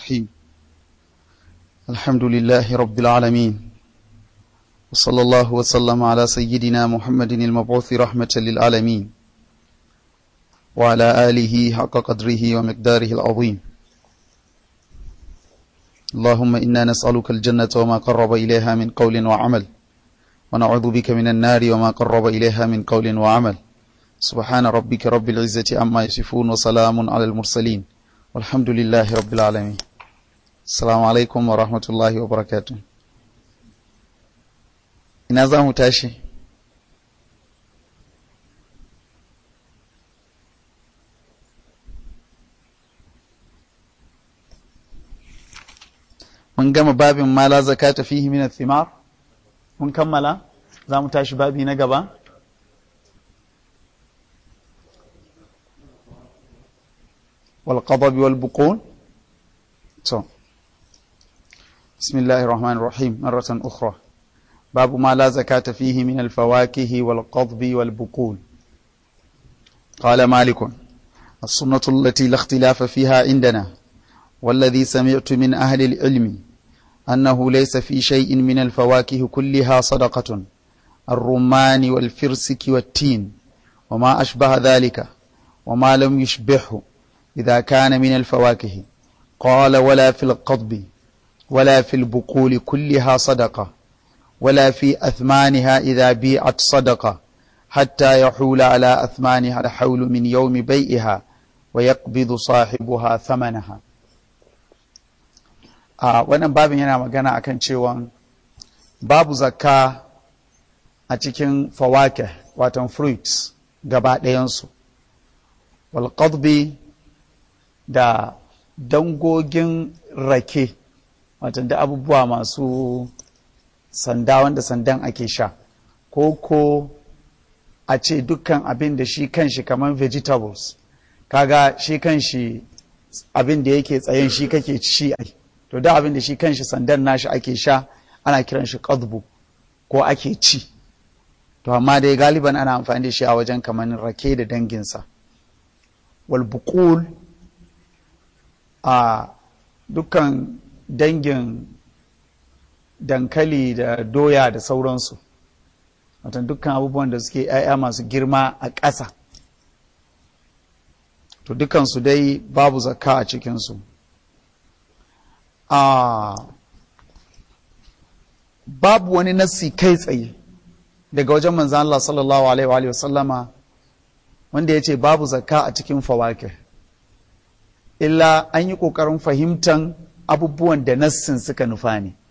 الرحيم الحمد لله رب العالمين وصلى الله وسلم على سيدنا محمد المبعوث رحمة للعالمين وعلى آله حق قدره ومقداره العظيم اللهم إنا نسألك الجنة وما قرب إليها من قول وعمل ونعوذ بك من النار وما قرب إليها من قول وعمل سبحان ربك رب العزة عما يصفون وسلام على المرسلين والحمد لله رب العالمين السلام عليكم ورحمة الله وبركاته ina za mu tashi mun gama babin ma la zakata fihi min athimar mun kammala za mu tashi babi na gaba wal qadab wal buqul to بسم الله الرحمن الرحيم مرة أخرى باب ما لا زكاة فيه من الفواكه والقضب والبقول قال مالك السنة التي لا اختلاف فيها عندنا والذي سمعت من أهل العلم أنه ليس في شيء من الفواكه كلها صدقة الرمان والفرسك والتين وما أشبه ذلك وما لم يشبهه إذا كان من الفواكه قال ولا في القضب ولا في البقول كلها صدقة ولا في أثمانها إذا بيعت صدقة حتى يحول على أثمانها الحول من يوم بيئها ويقبض صاحبها ثمنها a wannan babin yana magana akan cewa babu zakka a cikin fawake watan fruits gaba ɗayansu walƙadbi da dangogin rake watan da abubuwa masu sanda wanda sandan ake sha ko ko a ce dukkan abin da shi kanshi kamar vegetables kaga shi kanshi abin da yake tsayen shi kake ci ai to da abin da shi kanshi sandan nashi ake sha ana kiran shi qadbu ko ake ci to amma dai galiban ana amfani da shi a wajen kamar rake da danginsa wal buqul a dukkan dangin dankali da doya da sauransu watan dukkan abubuwan da suke 'ya'ya masu girma a ƙasa to dukansu dai babu zakka a cikinsu a babu wani nassi kai tsaye daga wajen manzan Allah sallallahu alaihi wa sallama wanda ya ce babu zakka a cikin fawake illa an yi ƙoƙarin fahimtan abubuwan da nassin suka nufa ne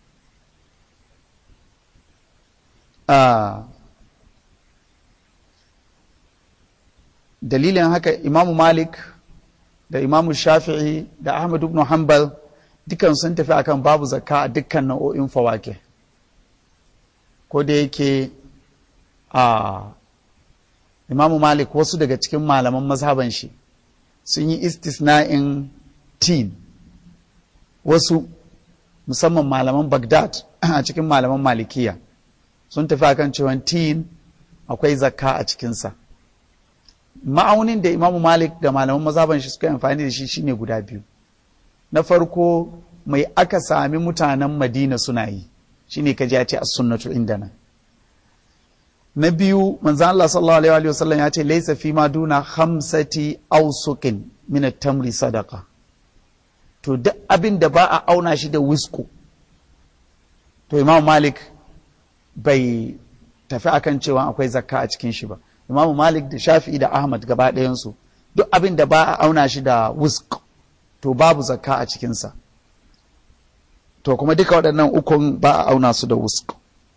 dalilin haka imamu malik da imamu shafi'i da ahmad ibn hanbal dukan sun tafi akan babu zakka a dukkan nau'o'in fawake ko da yake a imamu malik wasu daga cikin malaman mazhaban shi sun yi istisna'in tin wasu musamman malaman bagdad a cikin malaman malikiya sun tafi akan cewa tin akwai zakka a cikinsa ma'aunin da imamu malik da malaman mazaban shi suka yi amfani da shi shine guda biyu na farko mai aka sami mutanen madina suna yi shine kaji ya ce as sunnatu indana na biyu manzan Allah sallallahu alaihi wa sallam ya ce laisa fi ma duna khamsati awsuqin min at-tamri sadaqa to duk abin da ba a auna shi da wisku to imam malik bai tafi akan cewa akwai zakka a cikin shi ba imamu malik da shafi'i da ahmad gaba ɗayansu duk abin da ba a auna shi da wusk to babu zakka a cikinsa to kuma duka waɗannan ukun ba a auna su da wusk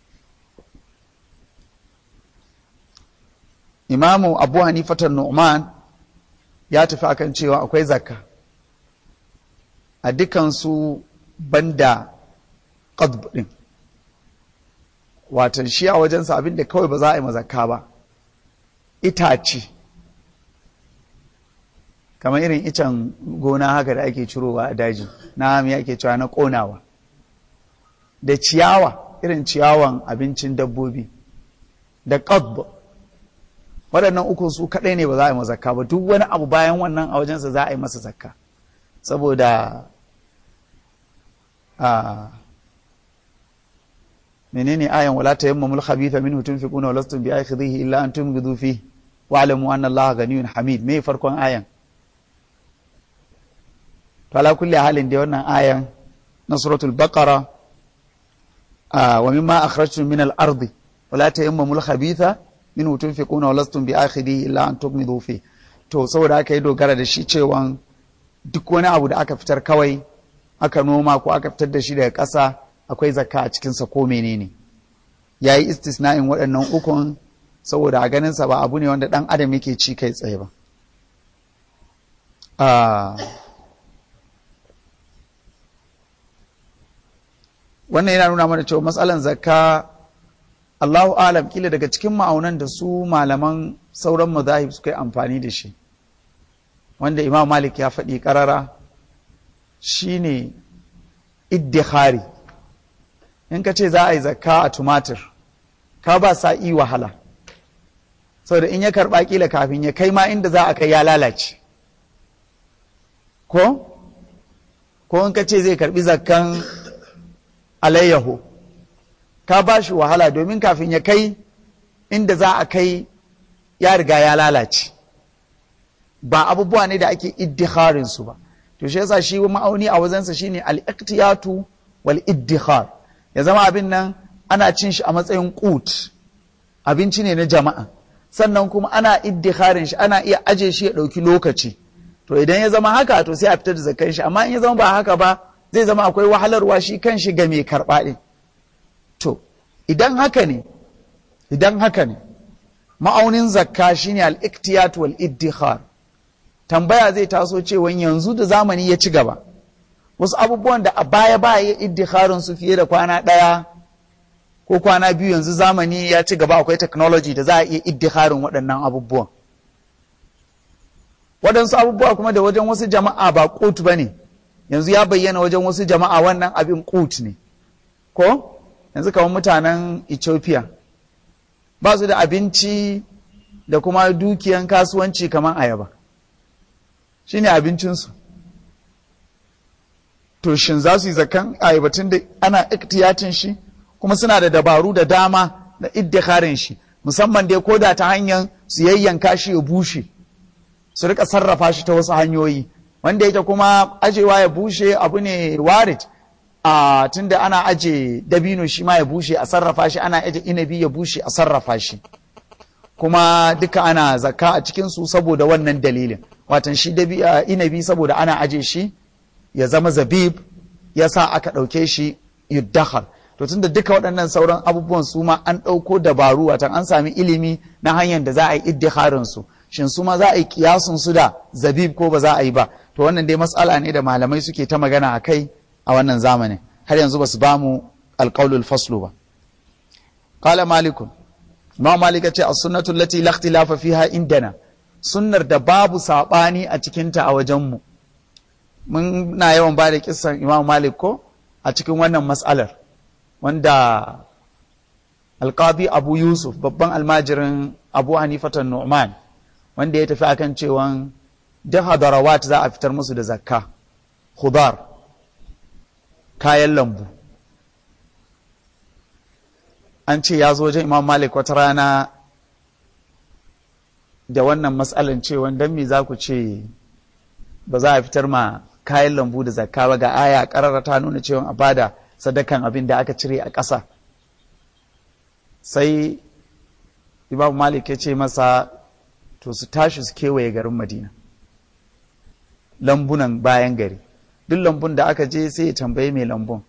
imamu abu hanifatan nu'man ya tafi akan cewa akwai zakka a dukansu banda qadb ɗin watan shi a wajensa abin da kawai ba za a yi mazakka ba itace kamar irin icen gona haka da ake cirowa a daji na me ake cewa na ƙonawa da ciyawa irin ciyawan abincin dabbobi da qadb waɗannan uku su kaɗai ne ba za a yi masa zakka ba duk wani abu bayan wannan a wajensa za a yi masa zakka saboda a menene ayan wala tayammamul khabitha minhu tunfiquna wa lastum bi'akhidhihi illa an tumghidu fihi wa'lamu anna allaha ghaniyyun hamid me farkon ayan to ala kulli halin da wannan ayan na suratul baqara wa mimma akhrajtum min al-ardi wala tayammamul khabitha minhu tunfiquna wa lastum bi'akhidhihi illa an tughmidu fihi to saboda aka yi dogara da shi cewa duk wani abu da aka fitar kawai aka noma ko aka fitar da shi daga ƙasa akwai zakka a cikinsa ko menene ya yi istisna'in waɗannan ukun saboda a ganinsa ba abu ne wanda ɗan adam yake ci kai tsaye ba wannan yana nuna mana cewa matsalan zakka Allahu alam kila daga cikin ma'aunan da su malaman sauran mazahib suka yi amfani da shi wanda imam malik ya faɗi ƙarara shine iddikhari in ka ce za a yi zakka a tumatir ka ba sa'i wahala saboda in ya karɓa kila kafin ya kai ma inda za a kai ya lalace ko ko in ka ce zai karɓi zakkan alayyaho ka ba shi wahala domin kafin ya kai inda za a kai ya riga ya lalace ba abubuwa ne da ake iddikharin su ba to shi yasa shi ma'auni a wajensa shine al-iqtiyatu wal iddikhar ya zama abin nan ana cin shi a matsayin qut abinci ne na jama'a sannan kuma ana iddikharin shi ana iya aje shi ya dauki lokaci to idan ya zama haka to sai a fitar da zakkan shi amma in ya zama ba haka ba zai zama akwai wahalarwa shi kan shi ga mai karba din to idan haka ne idan haka ne ma'aunin zakka shine al-iqtiyat wal iddikhar tambaya zai taso cewa yanzu da zamani ya ci gaba wasu abubuwan da a baya ba ya iddikharin su fiye da kwana ɗaya ko kwana biyu yanzu zamani ya ci gaba akwai technology da za a iya iddikharin waɗannan abubuwan waɗansu abubuwa kuma da wajen wasu jama'a ba kut ba ne yanzu ya bayyana wajen wasu jama'a wannan abin kut ne ko yanzu kamar mutanen ethiopia ba su da abinci da kuma dukiyan kasuwanci kamar ayaba shi ne abincinsu to shin za su yi zakan ayyabatun da ana iktiyatin shi kuma suna da dabaru da dama da iddikarin shi musamman dai ko da ta hanyar su yayyanka shi ya bushe su rika sarrafa shi ta wasu hanyoyi wanda yake kuma ajewa ya bushe abu ne warit a tunda ana aje dabino shi ma ya bushe a sarrafa shi ana aje inabi ya bushe a sarrafa shi kuma duka ana zakka a cikinsu saboda wannan dalilin watan shi inabi saboda ana aje shi ya zama zabib ya sa aka ɗauke shi yuddahar to tunda duka waɗannan sauran abubuwan su ma an ɗauko dabaru watan an sami ilimi na hanyar da za a yi iddiharin su shin su ma za a yi kiyasun su da zabib ko ba za a yi ba to wannan dai matsala ne da malamai suke ta magana a kai a wannan zamanin har yanzu ba su ba mu alƙaulul faslu ba qala malikun imam malik ce as-sunnatu allati la ikhtilafa fiha indana sunnar da babu saɓani a cikinta a wajenmu mun na yawan ba da kisan imam malik ko a cikin wannan matsalar wanda alkabi abu yusuf babban almajirin abu hanifatan nu'man wanda ya tafi akan cewan duk hadarawat za a fitar musu da zakka khudar kayan lambu an ce ya zo wajen imam malik wata rana da wannan matsalan cewa don me za ku ce ba za a fitar ma kayan lambu da zakka ba ga aya karara ta nuna cewa a bada sadakan abin da aka cire a ƙasa sai imam malik ya ce masa to su tashi su kewaye garin madina lambunan bayan gari duk lambun da aka je sai ya tambaye mai lambun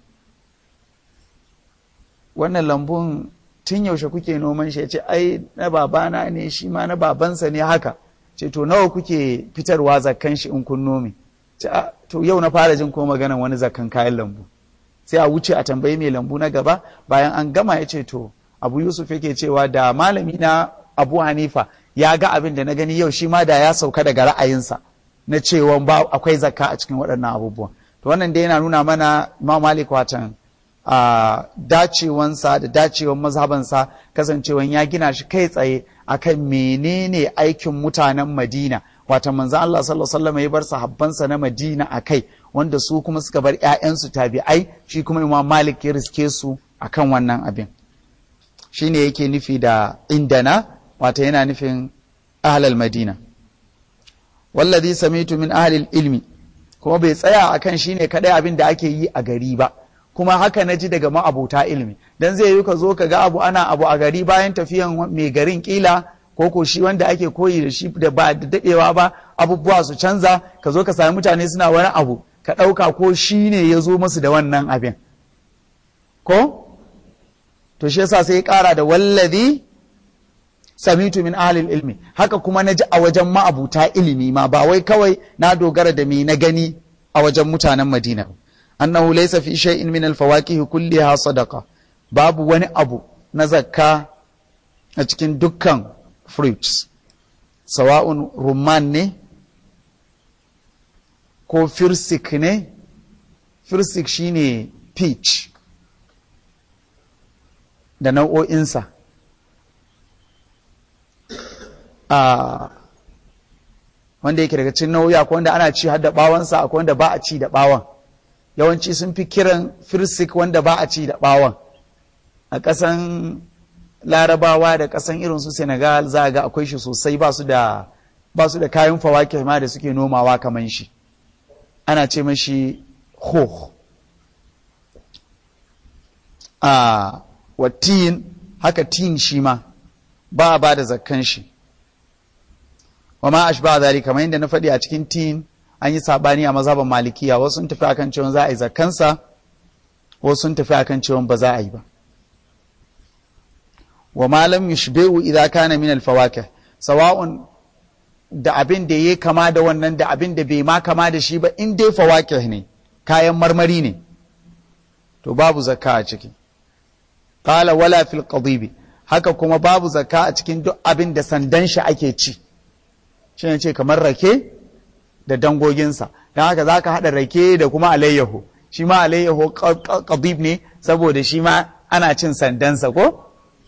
wannan lambun tun yaushe kuke noman shi ya ce ai na babana ne shi ma na babansa ne haka ce to nawa kuke fitarwa zakkan shi in kun nome ce to yau na fara jin ko maganan wani zakkan kayan lambu sai a wuce a tambayi mai lambu na gaba bayan an gama ya ce to abu yusuf yake cewa da malami na abu hanifa ya ga abin da na gani yau shi ma da ya sauka daga ra'ayinsa na cewa ba akwai zakka a cikin waɗannan abubuwan to wannan dai yana nuna mana imam malik watan a dacewansa da dacewan mazhabansa kasancewan ya gina shi kai tsaye akan menene aikin mutanen Madina wata manzo Allah sallallahu alaihi wasallam ya bar sahabbansa na Madina akai wanda su kuma suka bar 'ya'yansu tabi'ai shi kuma imam malik ya riske su akan wannan abin shine yake nufi da indana wata yana nufin ahlal madina wallazi samitu min ahlil ilmi kuma bai tsaya akan shine kadai abin da ake yi a gari ba kuma haka na ji daga ma'abuta ilmi dan zai yi ka zo ka ga abu ana abu a gari bayan tafiyan mai garin kila ko ko shi wanda ake koyi da shi da ba da dadewa ba abubuwa su canza ka zo ka sami mutane suna wani abu ka ɗauka ko shi ne ya zo musu da wannan abin ko to shi yasa sai ya ƙara da wallazi samitu min ahlil ilmi haka kuma na ji a wajen ma'abuta ilimi ma ba wai kawai na dogara da me na gani a wajen mutanen madina annahu laysa fi shay'in min al-fawakih kulliha sadaqa babu wani abu na zakka a cikin dukkan fruits sawa'un rumman ne ko firsik ne firsik shine peach da nau'o'insa a wanda yake daga cikin nau'i akwai wanda ana ci har da bawansa akwai wanda ba a ci da bawan yawanci sun fi kiran firsik wanda ba a ci da bawan a ƙasan larabawa da ƙasan irin su senegal za a ga akwai shi sosai ba su da ba su da kayan fawake ma da suke nomawa kamar shi ana ce mashi ho a wa tin haka tin shi ma ba a ba da zakkan shi wa ma ashba zari kamar yadda na faɗi a cikin tin an yi sabani a mazhaban malikiya wasu sun tafi akan cewa za a yi zakkansa wasu sun tafi akan cewa ba za a yi ba wa ma lam yushbihu idza kana min al-fawakih sawa'un da abin da ya kama da wannan da abin da bai ma kama da shi ba in dai fawakih ne kayan marmari ne to babu zakka a ciki qala wala fil qadibi haka kuma babu zakka a cikin duk abin da sandan shi ake ci shi ne ce kamar rake da dangoginsa don haka za ka haɗa rake da kuma alayyaho shi ma alayyaho qadib ne saboda shi ma ana cin sandansa ko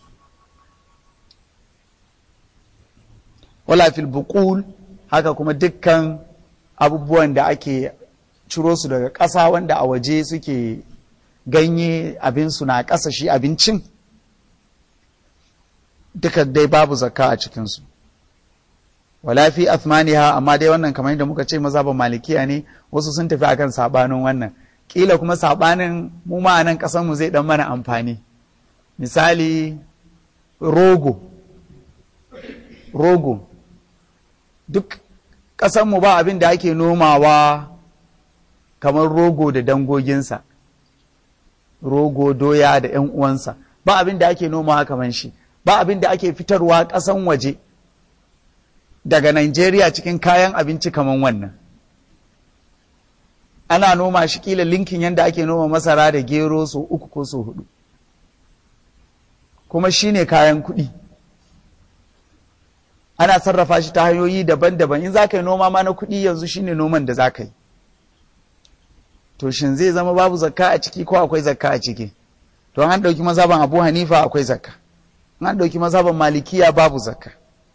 wala fil buqul haka kuma dukkan abubuwan da ake ciro su daga ƙasa wanda a waje suke ganye abinsu na ƙasa shi abincin duka dai babu zakka a cikinsu wala fi athmaniha amma dai wannan kamar yadda muka ce mazhaban malikiya ne wasu sun tafi akan sabanin wannan kila kuma sabanin mu ma nan kasan mu zai dan mana amfani misali rogo rogo duk kasan mu ba abin da ake nomawa kamar rogo da dangoginsa rogo doya da yan uwansa ba abin da ake nomawa kamar shi ba abin da ake fitarwa kasan waje daga Najeriya cikin kayan abinci kamar wannan. Ana noma shi kila linkin yadda ake noma masara da gero so uku ko so hudu. Kuma shi ne kayan kuɗi. Ana sarrafa shi ta hanyoyi daban-daban in za ka yi noma ma na kuɗi yanzu shi ne noman da za ka yi. To shin zai zama babu zakka a ciki ko akwai zakka a ciki? To an ɗauki mazhaban Abu Hanifa akwai zakka. An ɗauki mazhaban Malikiya babu zakka.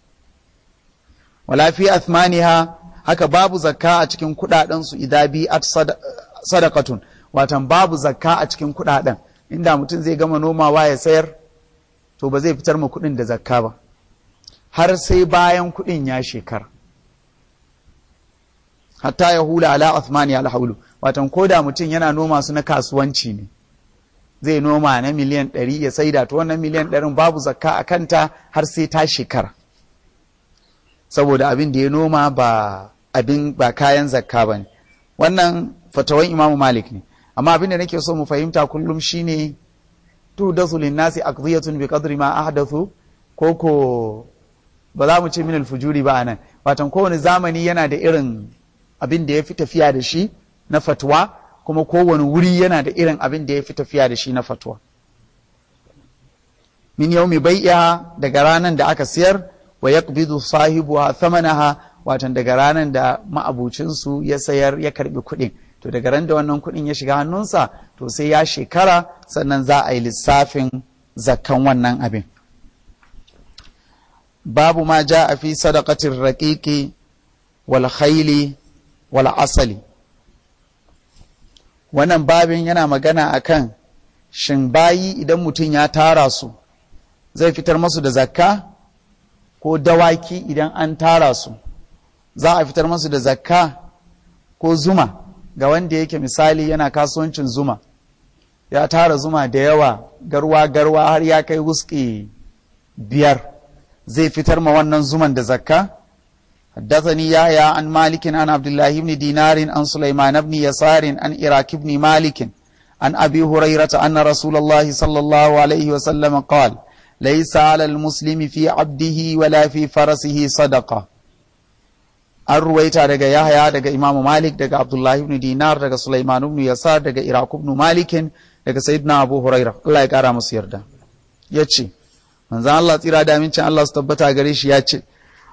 wala fi athmaniha haka babu zakka a cikin kudaden su idza bi at sadaqatun watan babu zakka a cikin kudaden inda mutum zai gama nomawa ya sayar to ba zai fitar ma kudin da zakka ba har sai bayan kudin ya shekara hatta ya hula ala athmani alhaulu watan koda mutum yana noma su na kasuwanci ne zai noma na miliyan ɗari ya saida to wannan miliyan ɗarin babu zakka a kanta har sai ta shekara saboda abin da ya noma ba abin ba kayan zakka ba ne wannan fatawan imamu malik ne amma abin da nake so mu fahimta kullum shine tu dasu linnasi aqdiyatun bi qadri ma ahdathu ko ko ba za mu ce min alfujuri ba anan watan kowane zamani yana da irin abin da ya fi tafiya da shi na fatwa kuma kowane wuri yana da irin abin da ya fi tafiya da shi na fatwa min yaumi bai'a daga ranar da aka siyar wa yaqbidu sahibuha thamanaha watan daga ranar da ma'abucinsu ya sayar ya karbi kuɗin to daga ran da wannan kuɗin ya shiga hannunsa to sai ya shekara sannan za a yi lissafin zakkan wannan abin babu ma ja a fi sadaqatin raqiqi wal khayli wal asali wannan babin yana magana akan shin bayi idan mutum ya tara su zai fitar masu da zakka ko dawaki idan an tara su za a fitar masu da zakka ko zuma ga wanda yake misali yana kasuwancin zuma ya tara zuma da yawa garwa-garwa har ya kai wuski biyar zai fitar ma wannan zuman da zakka حدثني يحيى عن مالك عن عبد الله بن دينار عن سليمان بن يسار عن إراك بن مالك عن أبي هريرة أن رسول الله صلى الله عليه وسلم قال ليس على المسلم في عبده ولا في فرسه صدقة an ruwaita daga Yahaya daga Imam Malik daga Abdullah ibn Dinar daga Sulaiman ibn Yasar daga Iraq ibn Malikin daga Sayyidina Abu Hurairah Allah ya kara musu yarda yace manzon Allah tsira da amincin Allah su tabbata gare shi yace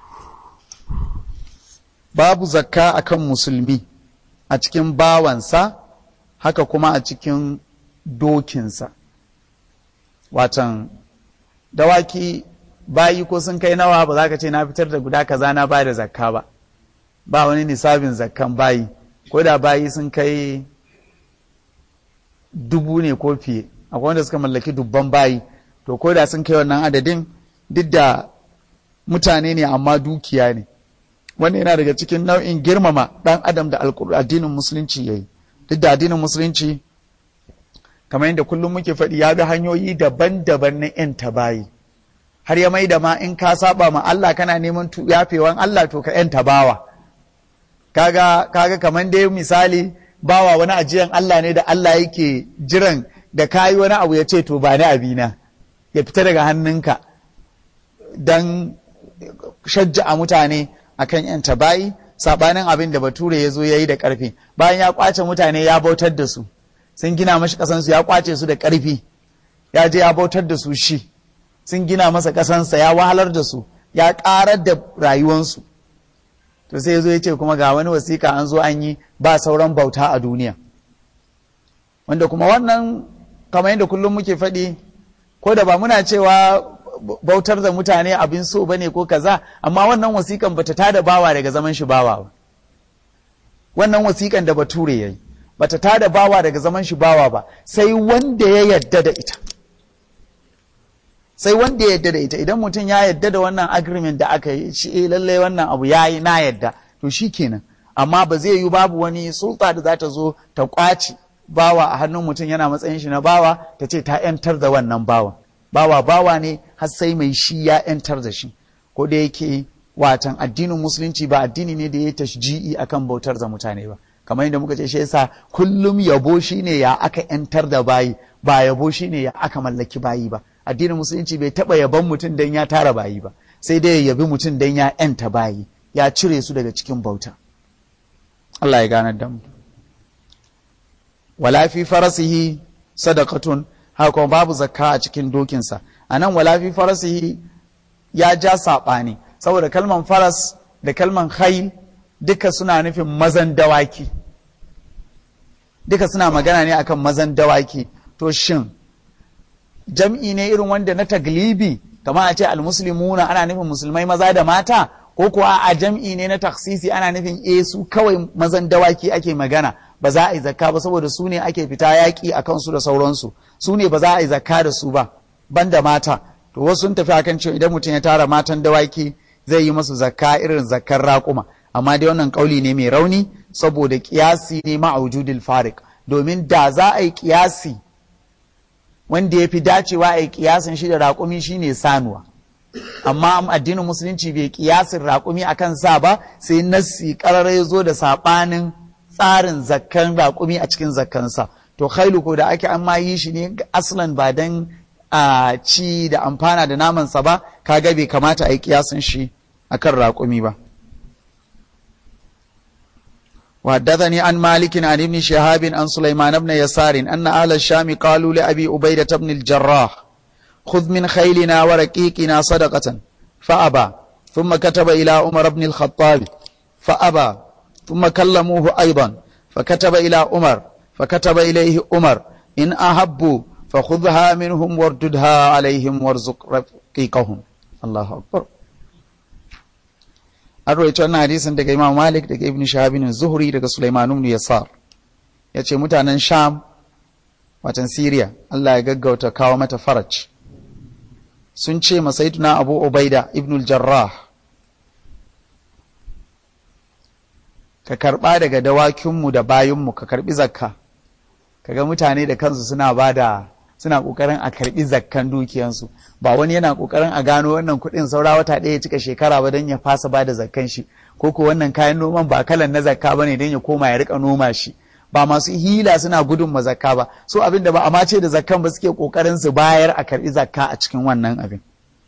babu zakka akan musulmi a cikin bawansa haka kuma a cikin dokinsa watan dawaki bayi ko sun kai nawa ba za ka ce na fitar da guda kaza na ba da zakka ba ba wani nisabin zakkan bayi ko da bayi sun kai dubu ne ko fiye akwai wanda suka mallaki dubban bayi to ko da sun kai wannan adadin duk da mutane ne amma dukiya ne wannan yana daga cikin nau'in girmama ɗan adam da addinin musulunci ya yi duk da addinin musulunci kamar yadda kullum muke faɗi ya bi hanyoyi daban-daban na 'yan tabayi har ya mai da ma in ka saba ma Allah kana neman yafewan Allah to ka 'yan tabawa kaga kaga kamar dai misali bawa wani ajiyan Allah ne da Allah yake jiran da kayi wani abu ya ce to ba ni abina ya fita daga hannunka don shajja'a mutane akan yan tabayi sabanin abin da bature ya zo ya yi da ƙarfi bayan ya kwace mutane ya bautar da su sun gina mashi ƙasansu ya kwace su da ƙarfi ya je ya bautar da su shi sun gina masa ƙasansa ya wahalar da su ya ƙarar da rayuwansu to sai ya zo ya ce kuma ga wani wasiƙa an zo an yi ba sauran bauta a duniya wanda kuma wannan kamar yadda kullum muke faɗi ko da ba muna cewa bautar da mutane abin so bane ko kaza amma wannan wasiƙan bata tada bawa daga zaman shi bawa ba wannan wasiƙan da bature yayi bata tada bawa daga zaman shi bawa ba sai wanda ya yadda da ita sai wanda ya yadda da ita idan mutum ya yadda da wannan agreement da aka yi shi eh lalle wannan abu yayi na yadda to shi kenan amma ba zai yi babu wani sulta da za ta zo ta kwaci bawa a hannun mutum yana matsayin shi na bawa ta ce ta yantar da wannan bawan bawa bawa ne har sai mai shi ya yantar da shi ko da yake watan addinin musulunci ba addini ne da ya tashji'i akan bautar da mutane ba kamar yadda muka ce shi yasa kullum yabo shine ya aka yantar da bayi ba yabo shine ya aka mallaki bayi ba addinin musulunci bai taba yaban mutum dan ya tara bayi ba sai dai ya yabi mutum dan ya yanta bayi ya cire su daga cikin bauta Allah ya ganar da mu wala fi farasihi sadaqatun haka babu zakka a cikin dokinsa anan wala fi farasihi ya ja saɓani saboda kalman faras da kalman hail duka suna nufin mazan dawaki duka suna magana ne akan mazan dawaki to shin jam'i ne irin wanda na taglibi kamar a ce almuslimuna ana nufin musulmai maza da mata ko kuwa a jam'i ne na taksisi ana nufin e su kawai mazan dawaki ake magana ba za a yi zakka ba saboda su ne ake fita yaƙi a kansu da sauransu su ne ba za a yi zakka da su ba banda mata to wasu sun tafi akan cewa idan mutum ya tara matan dawaki zai yi masu zakka irin zakkar raƙuma amma dai wannan ƙauli ne mai rauni saboda ƙiyasi ne ma'aujudil farik domin da za a yi ƙiyasi wanda ya fi dacewa a yi ƙiyasin shi da raƙumi shine sanuwa amma addinin musulunci bai ƙiyasin raƙumi akan sa ba sai nassi ƙarara ya zo da saɓanin tsarin zakkan raƙumi a cikin zakkansa to khailu ko da ake an ma yi shi ne aslan ba dan a ci da amfana da namansa ba kaga bai kamata a yi kiyasin shi akan raƙumi ba وحدثني عن مالك عن ابن شهاب عن سليمان بن يسار أن أهل الشام قالوا لأبي عبيدة بن الجراح خذ من خيلنا ورقيقنا صدقة فأبى ثم كتب إلى عمر بن الخطاب فأبى ثم كلموه أيضا فكتب إلى عمر فكتب إليه عمر إن أحبوا فخذها منهم وارددها عليهم وارزق رقيقهم الله أكبر an rawaito wannan hadisin daga Imam Malik daga Ibn Shahabin Zuhri daga Sulaiman ibn Yasar ya ce mutanen sham watan siriya Allah ya gaggauta kawo mata faraj sun ce masaiduna abu ubaida ibnul jarrah ka karba daga dawakinmu da bayinmu ka karbi zakka kaga mutane da kansu suna ba da suna kokarin a karbi zakkan dukiyansu ba wani yana kokarin a gano wannan kuɗin saura wata ɗaya ya cika shekara ba don ya fasa ba da zakkan shi ko ko wannan kayan noman ba kalan na zakka bane don ya koma ya rika noma shi ba masu hila suna gudun ma zakka ba so abin da ba a mace da zakkan ba suke kokarin su bayar a karbi zakka a cikin wannan abin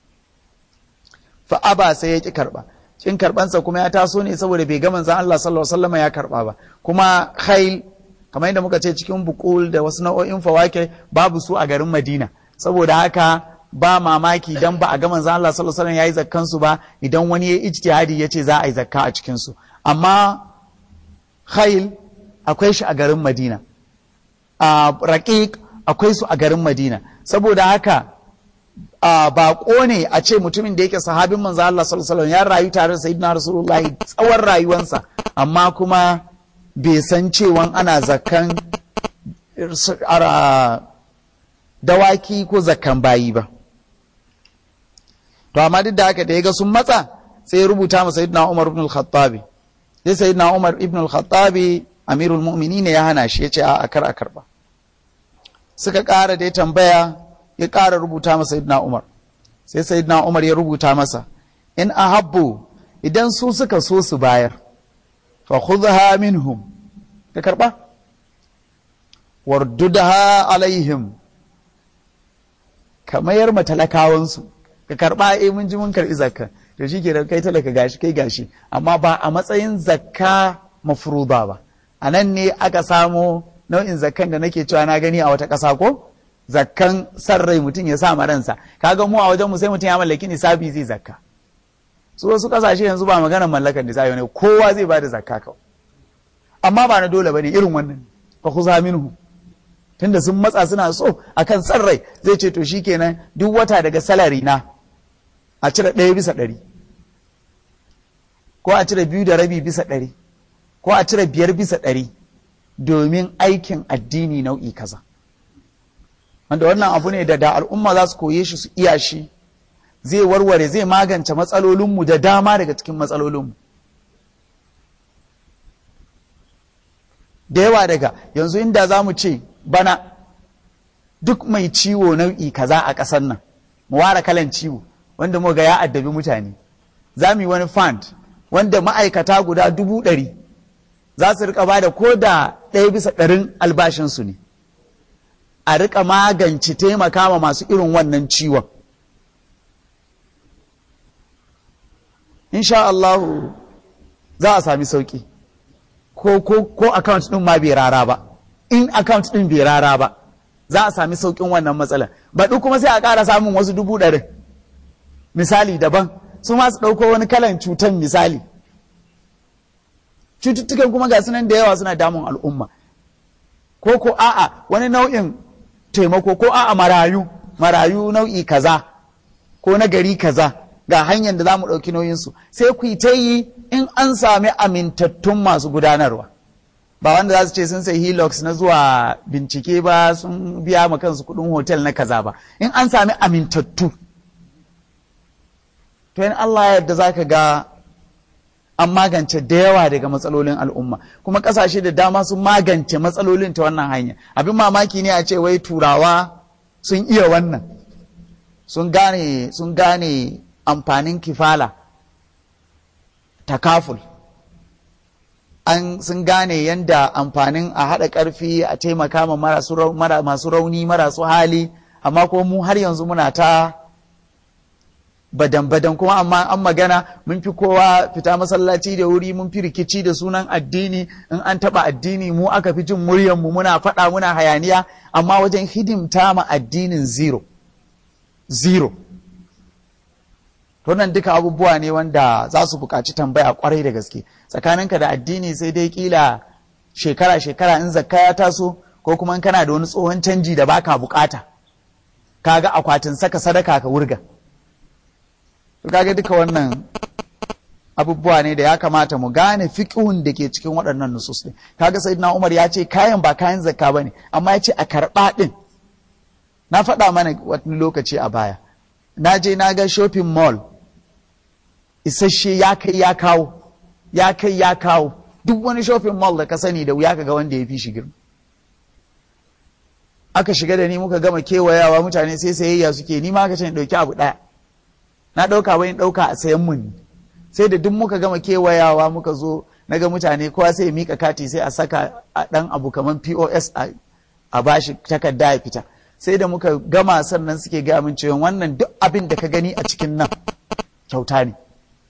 fa aba sai ya ki karba kin karbansa kuma ya taso ne saboda bai ga manzon Allah sallallahu alaihi wasallam ya karba ba kuma khail kamar yadda muka ce cikin bukul da wasu nau'o'in fawake babu su a garin Madina saboda haka ba mamaki dan ba a ga manzon Allah sallallahu alaihi wasallam yayi zakkan su ba idan wani ya ijtihadi ya ce za a yi zakka a cikin su amma khail akwai shi a garin Madina a raqiq akwai su a garin Madina saboda haka a baƙo ne a ce mutumin da yake sahabin manzo Allah sallallahu alaihi wasallam ya rayu tare da sayyidina rasulullahi tsawon rayuwansa amma kuma bai san cewa ana zakkan dawaki ko zakkan bayi ba to amma duk da haka da ya ga sun matsa sai ya rubuta ma sayyidina Umar ibn al-Khattabi sai sayyidina Umar ibn al-Khattabi amirul mu'minin ya hana shi ya ce a kar a karba suka ƙara da ya tambaya ya ƙara rubuta masa Sayyidina Umar sai Sayyidina Umar ya rubuta masa in ahabbu idan su suka so su bayar fa khudha minhum ka karba wardudha alaihim ka mayar ma talakawansu ka karba eh mun ji mun karbi zakka to shike kai talaka gashi kai gashi amma ba a matsayin zakka mafruda ba anan ne aka samo nau'in zakkan da nake cewa na gani a wata ƙasa ko zakkan san rai mutum ya sa ma ransa kaga mu a wajen mu sai mutum ya mallaki nisabi zai zakka su wasu kasashe yanzu ba maganar mallakar nisabi ne kowa zai bada zakka kawai amma ba na dole bane irin wannan fa khuza minhu tunda sun matsa suna so akan san rai zai ce to shikenan duk wata daga salari na a cire ɗaya bisa ɗari ko a cire biyu da rabi bisa ɗari ko a cire biyar bisa ɗari domin aikin addini nau'i kaza. wanda wannan abu ne da da al'umma za su koye shi su iya shi zai warware zai magance matsalolinmu da dama daga cikin matsalolinmu da yawa daga yanzu inda za mu ce bana duk mai ciwo nau'i kaza a ƙasar nan mu ware kalan ciwo wanda mu ga ya addabi mutane za mu yi wani fund wanda ma'aikata guda dubu ɗari za su rika ba da ko da ɗaya bisa ɗarin albashinsu ne a rika magance taimaka ma masu irin wannan ciwon. Insha Allah za a sami sauƙi, ko, ko, ko account ɗin ma bai rara ba, in account ɗin bai rara ba, za a sami sauƙin wannan matsalar. Baɗi kuma sai a ƙara samun wasu dubu ɗarin. Misali daban, su ma su ɗauko wani kalan cutan misali. Cututtukan kuma ga sunan da yawa suna damun al'umma. Ko ko a'a wani nau'in taimako ko a marayu marayu nau'i kaza ko na gari kaza ga hanyar da za mu ɗauki nauyinsu sai ku yi ta yi in an sami amintattun masu gudanarwa ba wanda za su ce sun sai helix na zuwa bincike ba sun biya ma kansu kuɗin hotel na kaza ba in an sami amintattu to in Allah yadda za ka ga an magance da yawa daga matsalolin al'umma kuma kasashe da dama sun magance matsalolin ta wannan hanya abin mamaki ne a ce wai turawa sun iya wannan sun gane sun gane amfanin kifala takaful an sun gane yadda amfanin a haɗa ƙarfi a taimaka ma masu rauni marasu hali amma ko mu har yanzu muna ta badan-badan kuma amma an magana mun fi kowa fita masallaci da wuri mun fi rikici da sunan addini in an taba addini mu aka fi jin muryanmu muna faɗa muna hayaniya amma wajen hidimta ma addinin zero zero nan duka abubuwa ne wanda za su buƙaci tambaya kwarai da gaske tsakaninka da addini sai dai kila shekara-shekara in zakka ya taso ko kuma in kana da wani tsohon canji da baka bukata kaga akwatin saka sadaka ka wurga to kaga duka wannan abubuwa ne da ya kamata mu gane fiqhun da ke cikin waɗannan nusus ɗin kaga sayyidina Umar ya ce kayan ba kayan zakka bane amma ya ce a karɓa ɗin na faɗa mana wani lokaci a baya na je na ga shopping mall isasshe ya kai ya kawo ya kai ya kawo duk wani shopping mall da ka sani da wuya ka ga wanda ya fi shi girma aka shiga da ni muka gama kewayawa mutane sai sayayya suke ni ma aka ce ɗauki abu ɗaya na ɗauka wani ɗauka a sayan mun sai da duk muka gama kewayawa muka zo na ga mutane kowa sai ya mika kati sai a saka a ɗan abu kamar pos a bashi takarda ya fita sai da muka gama sannan suke gaya min cewa wannan duk abin da ka gani a cikin nan kyauta ne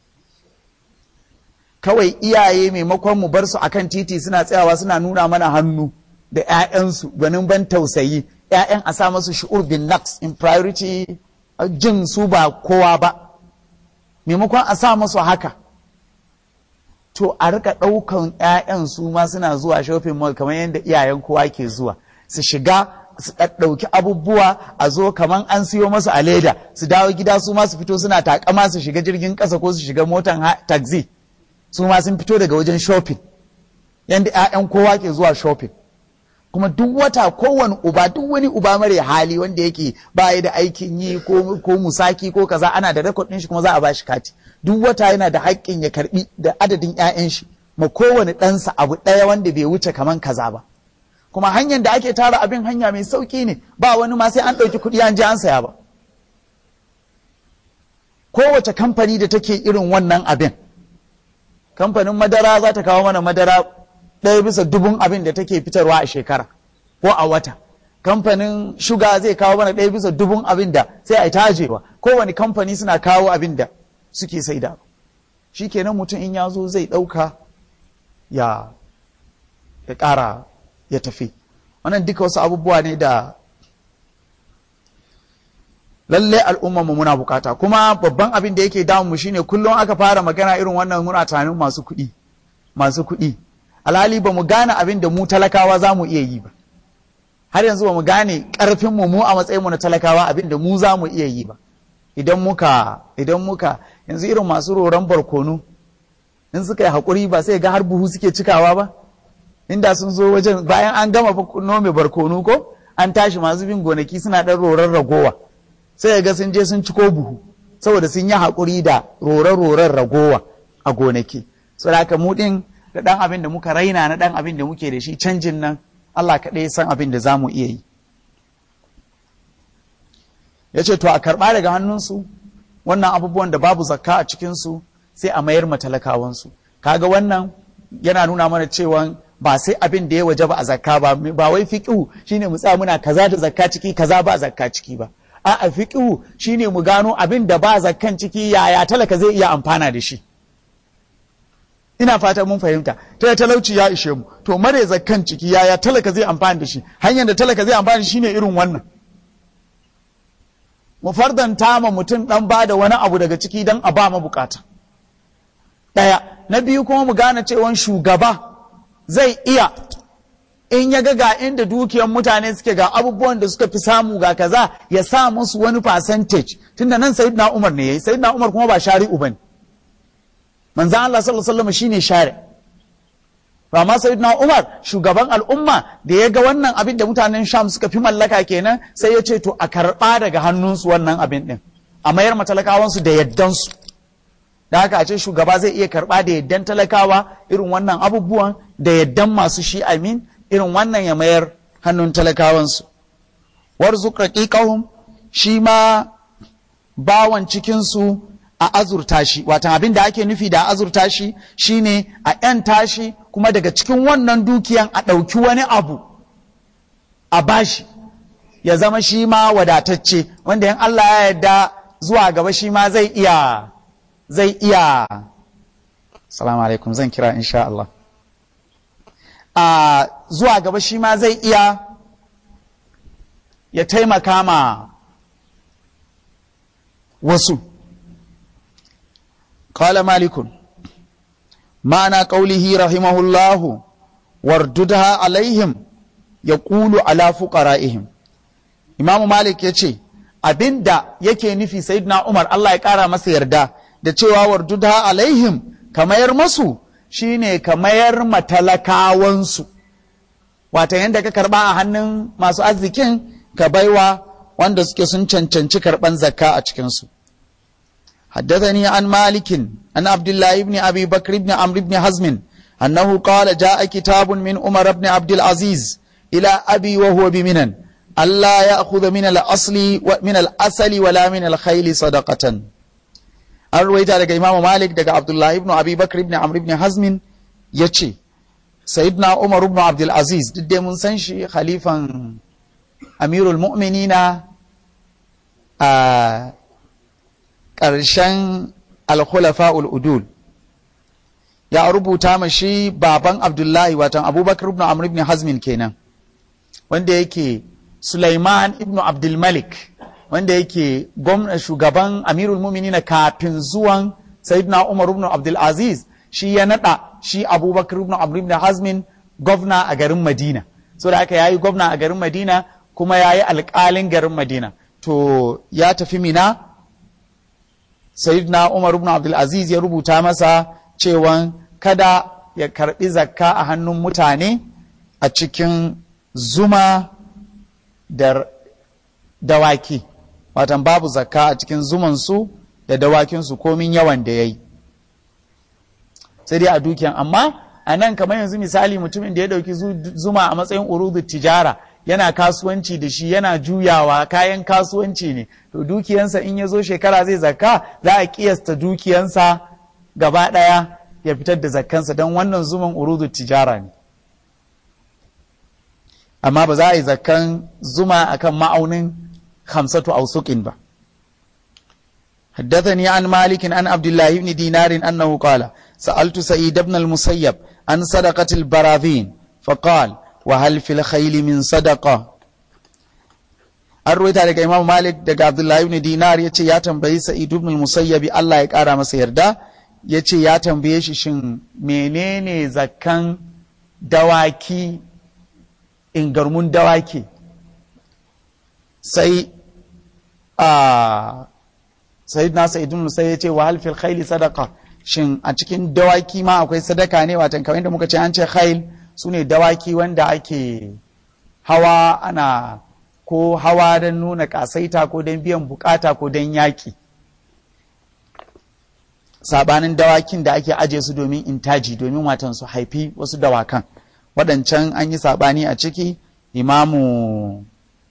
kawai iyaye maimakon mu bar su akan titi suna tsayawa suna nuna mana hannu da 'ya'yansu gwanin ban tausayi 'ya'yan a sa masu shi'ur bin naqs in priority jin su ba kowa ba maimakon a sa masu haka to a rika ɗaukan 'ya'yan su ma suna zuwa shopping mall kamar yadda iyayen kowa ke zuwa su shiga su ɗauki abubuwa a zo kamar an siyo masu a leda su dawo gida su ma su fito suna takama su shiga jirgin ƙasa ko su shiga motan taxi su ma sun fito daga wajen shopping yadda 'ya'yan kowa ke zuwa shopping kuma duk wata kowane uba duk wani uba mare hali wanda yake baya da aikin yi ko musaki ko kaza ana da rekod ɗin shi kuma za a bashi kati duk wata yana da haƙƙin ya karbi da adadin 'ya'yan shi ma kowane ɗansa abu ɗaya wanda bai wuce kaman kaza ba kuma hanyar da ake tara abin hanya mai sauƙi ne ba wani ma sai an ɗauki kuɗi an je an saya ba kowace kamfani da take irin wannan abin kamfanin madara za ta kawo mana madara ɗaya bisa dubun abin da take fitarwa a shekara ko a wata kamfanin shuga zai kawo mana ɗaya bisa dubun abin da sai a yi tajewa kowane kamfani suna kawo abin da suke saida shi kenan mutum in ya zo zai ɗauka ya ya ƙara ya tafi wannan duka wasu abubuwa ne da lalle al'umma mu muna bukata kuma babban abin da yake damu mu shine kullum aka fara magana irin wannan muna tunanin masu kuɗi masu kuɗi alhali ba mu gane abin da mu talakawa za mu iya yi ba har yanzu ba mu gane ƙarfin mu mu a matsayin mu na talakawa abin da mu za mu iya yi ba idan muka idan muka yanzu irin masu roron barkono in suka yi haƙuri ba sai ga har buhu suke cikawa ba inda sun zo wajen bayan an gama nome barkono ko an tashi masu bin gonaki suna ɗan roron ragowa sai ga sun je sun ciko buhu saboda sun yi haƙuri da roron-roron ragowa a gonaki saboda haka mu ɗin da ɗan abin da muka raina na ɗan abin da muke da shi canjin nan Allah kaɗai san abin da za mu iya yi ya ce to a karɓa daga hannunsu wannan abubuwan da babu zakka a cikinsu sai a mayar matalakawansu kaga wannan yana nuna mana cewa ba sai abin da ya waje ba a zakka ba ba wai fiqhu shine mu tsaya muna kaza da zakka ciki kaza ba zakka ciki ba a'a fiqhu shine mu gano abin da ba zakkan ciki yaya talaka zai iya amfana da shi ina fata mun fahimta ta talauci ya ishe mu to mare zakkan ciki yaya talaka zai amfana da shi hanyar da talaka zai amfana da shi ne irin wannan mu fardanta ma mutum dan ba da wani abu daga ciki dan a ba mabukata ɗaya na biyu kuma mu gane cewa shugaba zai iya in ya ga ga inda dukiyar mutane suke ga abubuwan da suka fi samu ga kaza ya sa musu wani percentage tunda nan sayyidina Umar ne yayi sayyidina Umar kuma ba shari'u bane manzo Allah sallallahu alaihi wasallam shine shari amma sayyidina Umar shugaban al'umma da ya ga wannan abin da mutanen Sham suka fi mallaka kenan sai ya ce to a karba daga hannunsu wannan abin din a mayar matalakawansu da yaddansu da haka a ce shugaba zai iya karba da yaddan talakawa irin wannan abubuwan da yaddan masu shi amin irin wannan ya mayar hannun talakawansu warzuk raqiqahum shi ma bawan cikinsu a azurta shi watan abin da ake nufi da azurta shi shine a yan tashi kuma daga cikin wannan dukiyan a ɗauki wani abu a bashi ya zama shi ma wadatacce wanda yan Allah ya yarda zuwa gaba shi ma zai iya zai iya salamu alaikum zan kira insha Allah a zuwa gaba shi ma zai iya ya taimaka ma wasu قال مالك معنى قوله رحمه الله وارددها عليهم يقول على فقرائهم إمام مالك يقول abinda yake nufi sayyidina Umar Allah ya kara masa yarda da cewa wardudha alaihim ka mayar masu shine ka mayar matalakawansu wata yadda ka karba a hannun masu arzikin ka baiwa wanda suke sun cancanci karban zakka a cikinsu حدثني عن مالك عن عبد الله بن أبي بكر بن عمرو بن حزم أنه قال جاء كتاب من عمر بن عبد العزيز إلى أبي وهو بمنن ألا يأخذ من الأصل من الأصل ولا من الخيل صدقة الرويت على إمام مالك دقى عبد الله بن أبي بكر بن عمرو بن حزم يتشي سيدنا عمر بن عبد العزيز دد من سنشي خليفة أمير المؤمنين آه ƙarshen alkhulafa'ul udul ya rubuta mashi baban abdullahi watan abubakar ibn amr ibn hazmin kenan wanda yake sulaiman ibn abdulmalik wanda yake gwamna shugaban amirul muminina kafin zuwan sayyidina umar ibn abdulaziz shi ya nada shi abubakar ibn amr ibn hazmin gwamna a garin madina so da haka yayi gwamna a garin madina kuma yayi alƙalin garin madina to ya tafi mina sayyidina Umar ibn Abdul Aziz ya rubuta masa cewa kada ya karbi zakka a hannun mutane a cikin zuma da dawaki watan babu zakka a cikin zumansu da dawakinsu komin yawan da ya yi sai dai a dukiyan amma a nan kamar yanzu misali mutumin da ya dauki zuma a matsayin urudu tijara yana kasuwanci da shi yana juyawa kayan kasuwanci ne to dukiyansa in ya zo shekara zai zakka za a kiyasta dukiyansa gaba ɗaya ya fitar da zakkansa don wannan zuman urudu tijara ne amma ba za a yi zakkan zuma akan ma'aunin hamsatu ausukin ba حدثني عن مالك عن عبد الله بن دينار أنه قال سألت سعيد بن المسيب عن صدقة البراذين فقال وهل في الخيل من صدقة an ruwaita daga imam malik daga abdullahi ibn dinar ya ce ya tambayi sa'id ibn musayyabi Allah ya kara masa yarda ya ce ya tambaye shi shin menene zakkan dawaki ingarmun dawaki sai a sayyid na sa'id ibn musayyab ya ce wa hal fil khayli sadaqa shin a cikin dawaki ma akwai sadaka ne watan kamar yadda muka ce an ce khayl su ne dawaki wanda ake hawa ana ko hawa don nuna kasaita ko don biyan bukata ko don yaƙi sabanin dawakin da ake aje su domin intaji domin watan su haifi wasu dawakan waɗancan an yi sabani a ciki imamu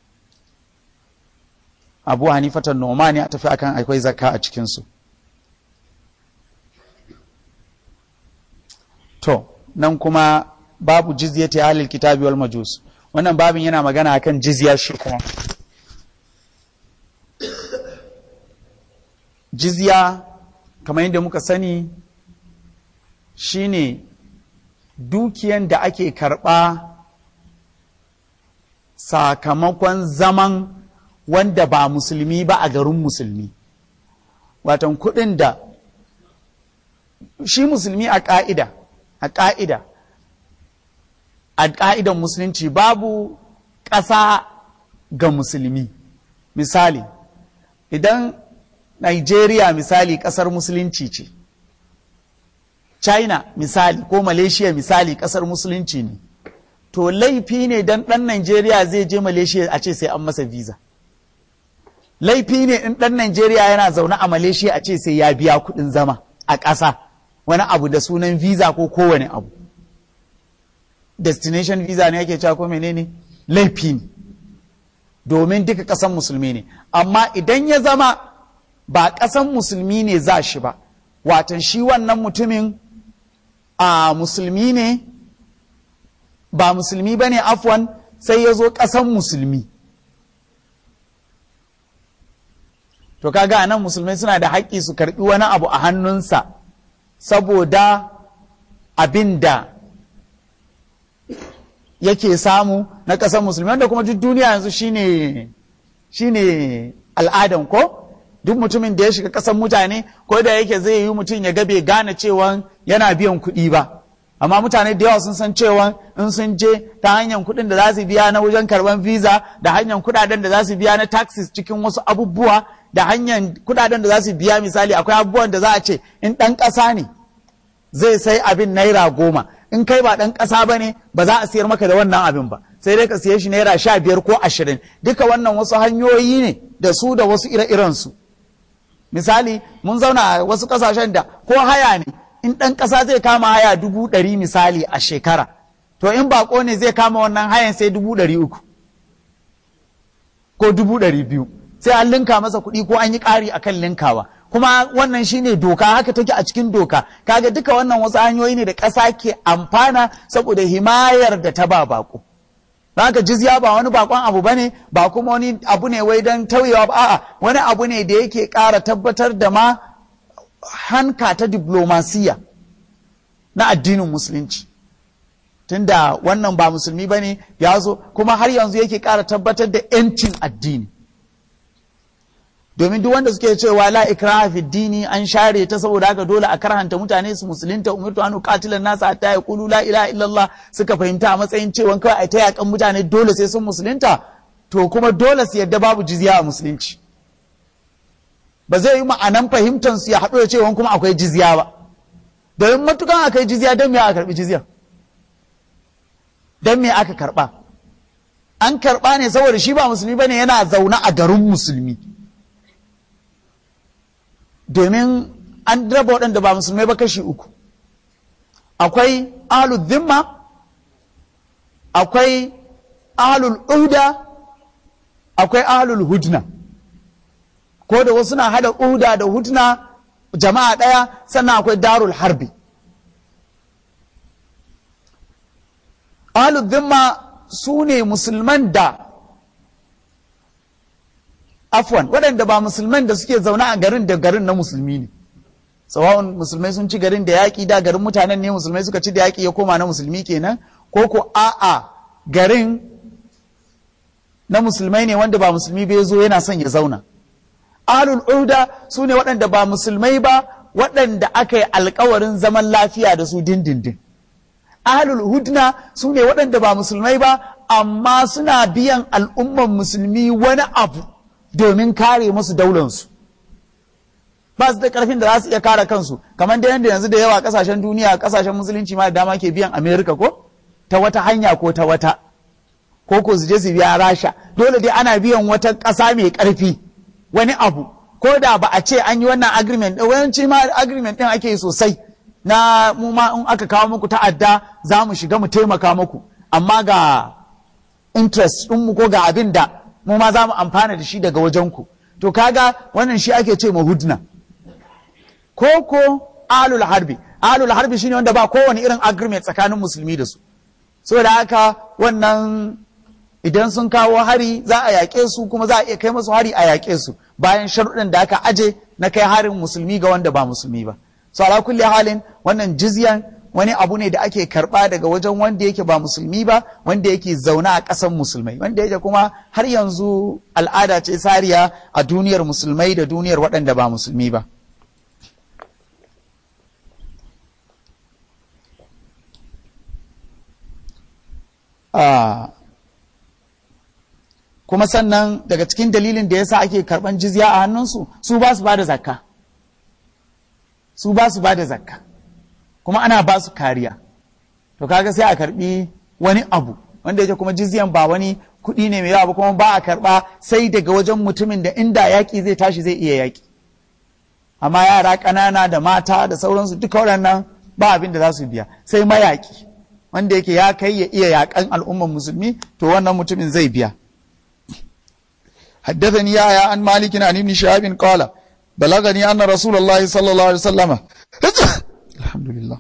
abu hanifatan noma ne a tafi akan akwai zakka a cikinsu to nan kuma babu jizyati ahlil kitabi wal majus wannan babin yana magana akan jizya shi kuma jizya kamar yadda muka sani shine dukiyan da ake karɓa sakamakon zaman wanda ba musulmi ba a garin musulmi watan kuɗin da shi musulmi a ƙa'ida a ƙa'ida a ƙa'idan musulunci babu ƙasa ga musulmi misali idan Nigeria misali ƙasar musulunci ce China misali ko Malaysia misali ƙasar musulunci ne to laifi ne don ɗan Nigeria zai je Malaysia a ce sai an masa visa laifi ne in ɗan Nigeria yana zaune a Malaysia a ce sai ya biya kuɗin zama a ƙasa wani abu da sunan visa ko kowane abu destination visa ne yake cewa ko menene laifi ne domin duka ƙasan musulmi ne amma idan ya zama ba ƙasan musulmi ne za shi ba watan shi wannan mutumin a musulmi ne ba musulmi ba ne afwan sai ya zo ƙasan musulmi to kaga nan musulmai suna da haƙƙi su karɓi wani abu a hannunsa saboda abin da yake samu na ƙasar musulmi wanda kuma duk duniya yanzu shine shine al'adan ko duk mutumin da ya shiga ƙasar mutane ko da yake zai yi mutum ya gabe gane cewa yana biyan kuɗi ba amma mutane da yawa sun san cewa in sun je ta hanyar kuɗin da za su biya na wajen karɓar visa da hanyar kuɗaɗen da za su biya na taxes cikin wasu abubuwa da hanyar kuɗaɗen da za su biya misali akwai abubuwan da za a ce in ɗan ƙasa ne zai sai abin naira goma in kai ba ɗan ƙasa ba ne ba za a siyar maka da wannan abin ba sai dai ka siye shi naira sha biyar ko ashirin duka wannan wasu hanyoyi ne da su da wasu ire-irensu misali mun zauna a wasu ƙasashen da ko haya ne in ɗan ƙasa zai kama haya dubu ɗari misali a shekara to in baƙo ne zai kama wannan hayan sai dubu ɗari uku ko dubu ɗari biyu sai an linka masa kuɗi ko an yi ƙari akan linkawa kuma wannan shine doka haka take a cikin doka kaga duka wannan wasu hanyoyi ne da ƙasa ke amfana saboda himayar da ta ba bako haka jizya ba wani bakon abu bane ba kuma wani abu ne wai don tauyewa ba a'a wani abu ne da yake ƙara tabbatar da ma hanka ta diplomasiya na addinin musulunci tunda wannan ba musulmi bane ya zo kuma har yanzu yake ƙara tabbatar da 'yancin addini domin duk wanda suke cewa la ikraha fi dini an share ta saboda haka dole a karhanta mutane su musulunta umirtu an qatilan nasa hatta yaqulu la ilaha illallah suka fahimta a matsayin cewa kawai a ta yakan mutane dole sai sun musulunta to kuma dole su yadda babu jizya a musulunci ba zai yi ma'anan fahimtar su ya haɗu da cewa kuma akwai jizya ba domin matukan akai jizya don me aka karbi jizya don me aka karba an karba ne saboda shi ba musulmi bane yana zaune a garin musulmi domin an raba waɗanda ba musulmai ba kashi uku akwai ahlul zimma akwai ahlul uda akwai ahlul hudna ko da wasu na hada uda da hudna jama'a ɗaya sannan akwai darul harbi ahlul zimma su ne musulman da afwan waɗanda ba musulman da suke zaune a garin da garin na musulmi ne sawa'un musulmai sun ci garin da yaƙi da garin mutanen ne musulmai suka ci da yaƙi ya koma na musulmi kenan ko ko a'a garin na musulmai ne wanda ba musulmi bai zo yana son ya zauna ahlul uda su ne waɗanda ba musulmai ba waɗanda aka yi alkawarin zaman lafiya da su dindindin ahlul hudna su ne waɗanda ba musulmai ba amma suna biyan al'umman musulmi wani abu domin kare musu daulansu ba su da karfin da za su iya kare kansu kamar da yadda yanzu da yawa kasashen duniya kasashen musulunci ma da dama ke biyan amerika ko ta wata hanya ko ta wata ko ko su je su biya rasha dole dai ana biyan wata ƙasa mai ƙarfi wani abu ko da ba a ce an yi wannan agreement ɗin wayanci ma agreement ɗin ake yi sosai na mu ma in aka kawo muku ta'adda za mu shiga mu taimaka muku amma ga interest ɗinmu ko ga abin da mu ma za mu amfana da shi daga wajenku to kaga wannan shi ake ce ma hudna ko ko alul harbi alul harbi shine wanda ba kowane irin agreement tsakanin musulmi da su saboda haka wannan idan sun kawo hari za a yaƙe su kuma za a iya kai musu hari a yaƙe su bayan sharuɗin da aka aje na kai harin musulmi ga wanda ba musulmi ba so ala kulli halin wannan jizyan wani abu ne da ake karɓa daga wajen wanda yake ba musulmi ba wanda yake zaune a ƙasan musulmai wanda yake kuma har yanzu al'ada ce sariya a duniyar musulmai da duniyar waɗanda ba musulmi ba kuma sannan daga cikin dalilin da yasa ake karɓan jizya a hannunsu su ba su ba da zakka su ba su ba da zakka kuma ana ba su kariya to kaga sai a karbi wani abu wanda yake kuma jizyan ba wani kuɗi ne mai yawa ba kuma ba a karba sai daga wajen mutumin da inda yaƙi zai tashi zai iya yaƙi amma yara ƙanana da mata da sauransu duka waɗannan ba abin da za su biya sai mayaƙi wanda yake ya kai ya iya yaƙan al'ummar musulmi to wannan mutumin zai biya حدثني يا عن مالك عن ابن شهاب قال بلغني أن رسول الله صلى الله عليه وسلم الحمد لله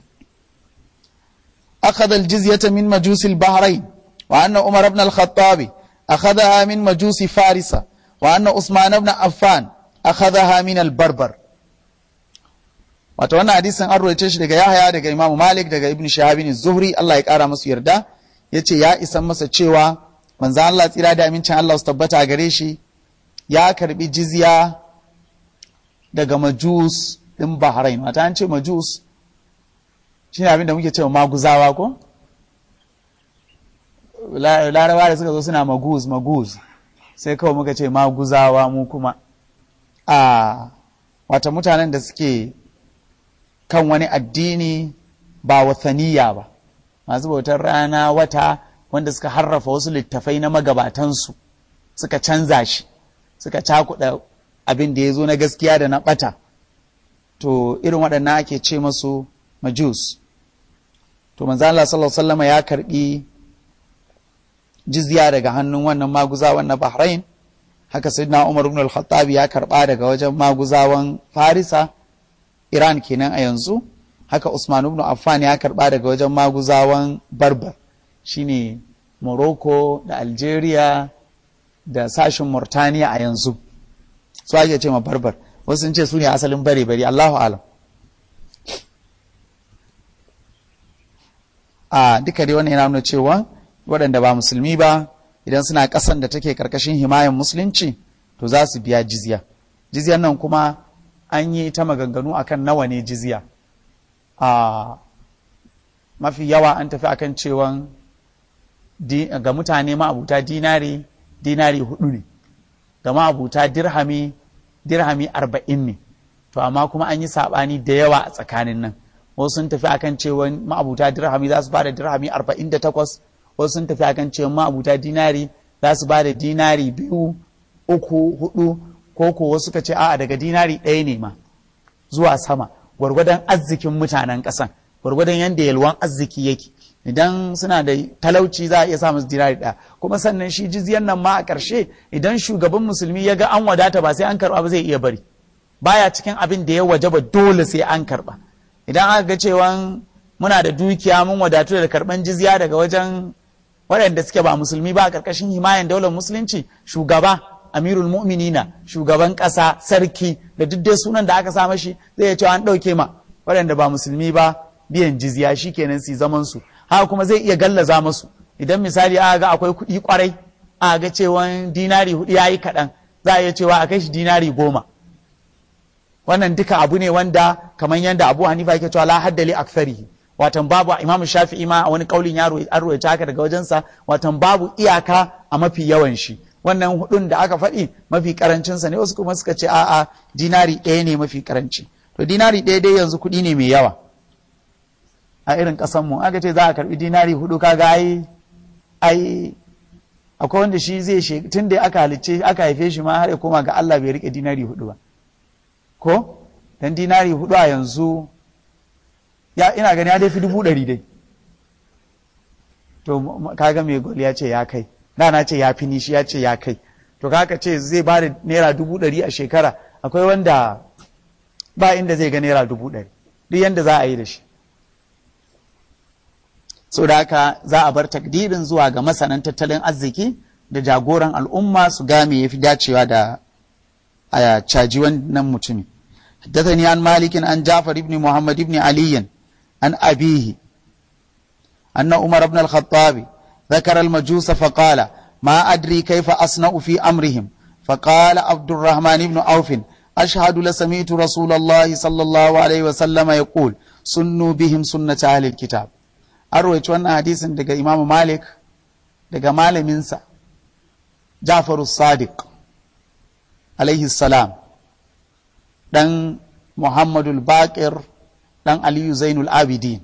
أخذ الجزية من مجوس البحرين وأن عمر بن الخطاب أخذها من مجوس فارس وأن عثمان بن عفان أخذها من البربر wato wannan hadisin an roice shi daga Yahaya daga Imam Malik daga Ibn Shahab Zuhri Allah ya kara masu yarda yace ya isan masa cewa manzo Allah tsira da amincin Allah su tabbata gare shi ya karbi jizya daga majus din Bahrain wata an ce majus shi ne abinda muke cewa maguzawa ko larabawa da suka zo suna maguz maguz sai kawai muka ce maguzawa mu kuma a wata mutanen da suke kan wani addini ba wathaniya ba masu bautar rana wata wanda suka harrafa wasu littafai na magabatansu suka canza shi suka cakuɗa abin da ya zo na gaskiya da na ɓata to irin waɗannan ake ce masu majus to manzo Allah sallallahu alaihi wasallam ya karbi jizya daga hannun wannan maguzawan na Bahrain haka sayyidina Umar ibn al-Khattab ya karba daga wajen maguzawan Farisa Iran kenan a yanzu haka Usman ibn Affan ya karba daga wajen maguzawan Barbar shine Morocco da Algeria da sashin Mauritania a yanzu su ake ce ma Barbar wasu sun ce su ne asalin bare bare Allahu alam a duka dai wannan yana nuna cewa waɗanda ba musulmi ba idan suna ƙasan da take ƙarƙashin himayen musulunci to za su biya jizya jizyan nan kuma an yi ta maganganu akan nawa ne jizya a mafi yawa an tafi akan cewa ga mutane ma'abuta dinari dinari hudu ne ga ma'abuta dirhami dirhami arba'in ne to amma kuma an yi saɓani da yawa a tsakanin nan wasu sun tafi akan cewa ma'abuta dirhami za su bada dirhami 48 wasu sun tafi akan cewa ma'abuta dinari za su bada dinari biyu uku hudu ko ko wasu suka ce a'a daga dinari ɗaya ne ma zuwa sama gwargwadon arzikin mutanen ƙasan gwargwadon yadda yalwan arziki yake idan suna da talauci za a iya sa musu dinari ɗaya kuma sannan shi jizyan nan ma a ƙarshe idan shugaban musulmi ya ga an wadata ba sai an karɓa ba zai iya bari baya cikin abin da ya wajaba dole sai an karɓa idan aka ga cewa muna da dukiya mun wadatu da karban jizya daga wajen waɗanda suke ba musulmi ba a ƙarƙashin himayen daular musulunci shugaba amirul mu'minina shugaban ƙasa sarki da duk dai sunan da aka sa mashi zai iya cewa an ɗauke ma waɗanda ba musulmi ba biyan jizya shi kenan su zaman su haka kuma zai iya gallaza masu idan misali aka ga akwai kuɗi kwarai aka ga cewa dinari hudu ya yi kaɗan za a iya cewa a kai shi dinari goma wannan duka abu ne wanda kamar yadda abu hanifa yake cewa la haddali aktharihi watan babu imamu shafi'i ma a wani kaulin yaro an ruwaita haka daga wajensa watan babu iyaka a mafi yawan shi wannan hudun da aka faɗi mafi karancinsa ne wasu kuma suka ce a'a dinari ɗaya ne mafi karanci to dinari ɗaya dai yanzu kuɗi ne mai yawa a irin ƙasan mu aka ce za a karɓi dinari hudu kaga ai ai akwai wanda shi zai tun da aka halicce aka haife shi ma har ya koma ga Allah bai rike dinari hudu ba ko dan dinari hudu a yanzu ya ina gani ya dai fi dubu ɗari dai to kaga mai gol ya ce ya kai da na ce ya fi nishi ya ce ya kai to kaka ce zai ba da naira dubu ɗari a shekara akwai wanda ba inda zai ga naira dubu ɗari duk yanda za a yi da shi so da haka za a bar takdirin zuwa ga masanan tattalin arziki da jagoran al'umma su game ya fi dacewa da a caji wannan mutumi حدثني عن مالك عن جعفر بن محمد بن علي عن أبيه أن عمر بن الخطاب ذكر المجوس فقال ما أدري كيف أصنع في أمرهم فقال عبد الرحمن بن عوف أشهد لسمعت رسول الله صلى الله عليه وسلم يقول سنوا بهم سنة أهل الكتاب أروي وانا حديث دقى إمام مالك دقى مال منسى جعفر الصادق عليه السلام ɗan Muhammadul Baƙir ɗan Aliyu Zainul Abidin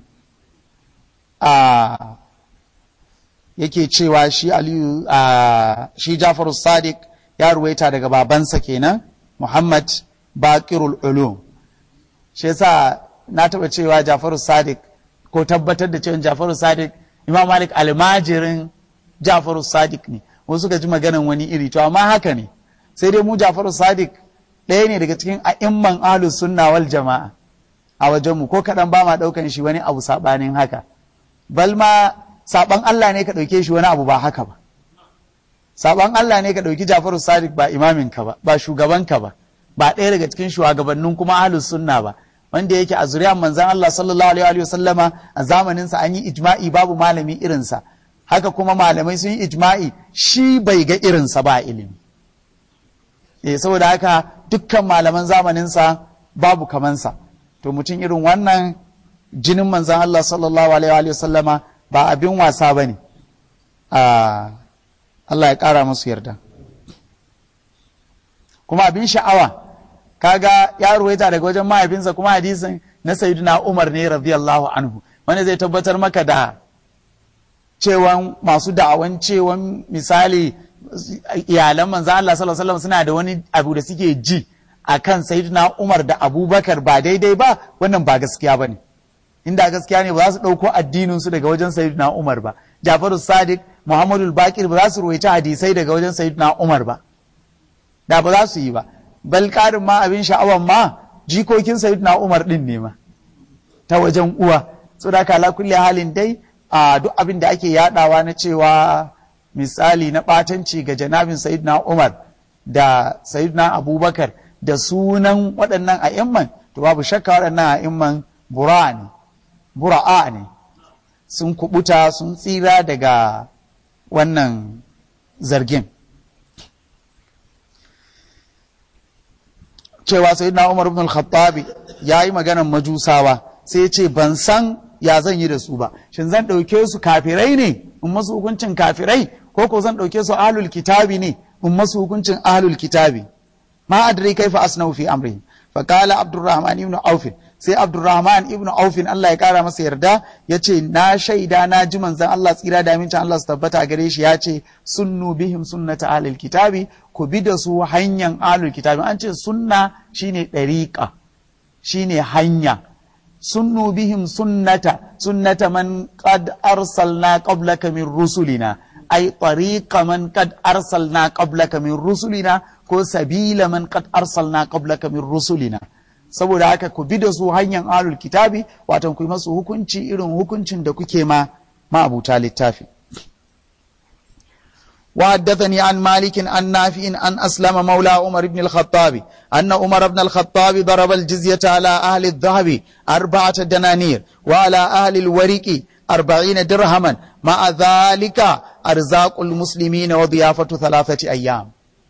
a yake cewa shi Aliyu a shi Jafaru Sadiq ya ruwaita daga babansa kenan Muhammad Baƙirul Ulum shi yasa na taɓa cewa Jafaru Sadiq ko tabbatar da cewa Jafaru Sadiq Imam Malik almajirin Jafaru Sadiq ne wasu ka ji maganan wani iri to amma haka ne sai dai mu Jafaru Sadiq ɗaya ne daga cikin a'imman ahlus sunna wal jama'a a wajenmu ko kaɗan ba ma ɗaukan shi wani abu saɓanin haka bal ma saɓan Allah ne ka ɗauke shi wani abu ba haka ba saɓan Allah ne ka ɗauki Jafaru Sadiq ba imamin ka ba ba shugaban ka ba ba ɗaya daga cikin shugabannin kuma ahlus sunna ba wanda yake a zuriyar manzon Allah sallallahu alaihi wa sallama a zamanin sa an yi ijma'i babu malami irinsa haka kuma malamai sun yi ijma'i shi bai ga irinsa ba ilimi eh saboda haka dukkan malaman zamaninsa babu kamansa to mutum irin wannan jinin manzan Allah sallallahu alaihi wa sallama ba abin wasa ba ne Allah ya ƙara masu yarda kuma abin sha'awa kaga ya ruwaita daga wajen mahaifinsa kuma hadisin na sayyidina Umar ne radiyallahu anhu wanda zai tabbatar maka da cewan masu da'awan cewan misali iyalan manzo Allah sallallahu alaihi wasallam suna da wani abu da suke ji akan sayyidina Umar da Abubakar ba daidai ba wannan ba gaskiya bane inda gaskiya ne ba za su dauko addinin su daga wajen sayyidina Umar ba Jafaru Sadiq Muhammadu Bakir ba za su ruwaita hadisai daga wajen sayyidina Umar ba da ba za su yi ba bal karin ma abin sha'awan ma jikokin sayyidina Umar din ne ma ta wajen uwa saboda kala kulli halin dai a duk abin da ake yadawa na cewa misali na ɓatanci ga janabin sayidina umar da sayidina abubakar da sunan waɗannan a'imman to babu shakka waɗannan a'imman bura'a ne bura'a ne sun kubuta sun tsira daga wannan zargin cewa sayidina umar ibn al-khattabi ya yi maganar majusawa sai ya ce ban san ya zan yi da su ba shin zan ɗauke su kafirai ne in masu hukuncin kafirai ko ko zan ɗauke su ahlul kitabi ne in masu hukuncin ahlul kitabi ma adri kaifa asnau fi amrihim fa qala abdurrahman ibn auf sai abdurrahman ibn auf Allah ya kara masa yarda yace na shaida na ji manzon Allah tsira da amincin Allah su tabbata gare shi yace sunnu bihim sunnata ahlul kitabi ku bi da su hanyar ahlul kitabi an ce sunna shine dariqa shine hanya sunnu bihim sunnata sunnata man qad arsalna qablaka min rusulina ay tariqa man qad arsalna qablaka min rusulina ko sabila man qad arsalna qablaka min rusulina saboda haka ku bi da su hanyar alul kitabi watan ku yi masu hukunci irin hukuncin da kuke ma ma'abuta littafi وحدثني عن مالك عن نافع عن أسلم مولى عمر بن الخطاب أن عمر بن الخطاب ضرب الجزية على أهل الذهب أربعة دنانير وعلى أهل الورق أربعين درهما مع ذلك أرزاق المسلمين وضيافة ثلاثة أيام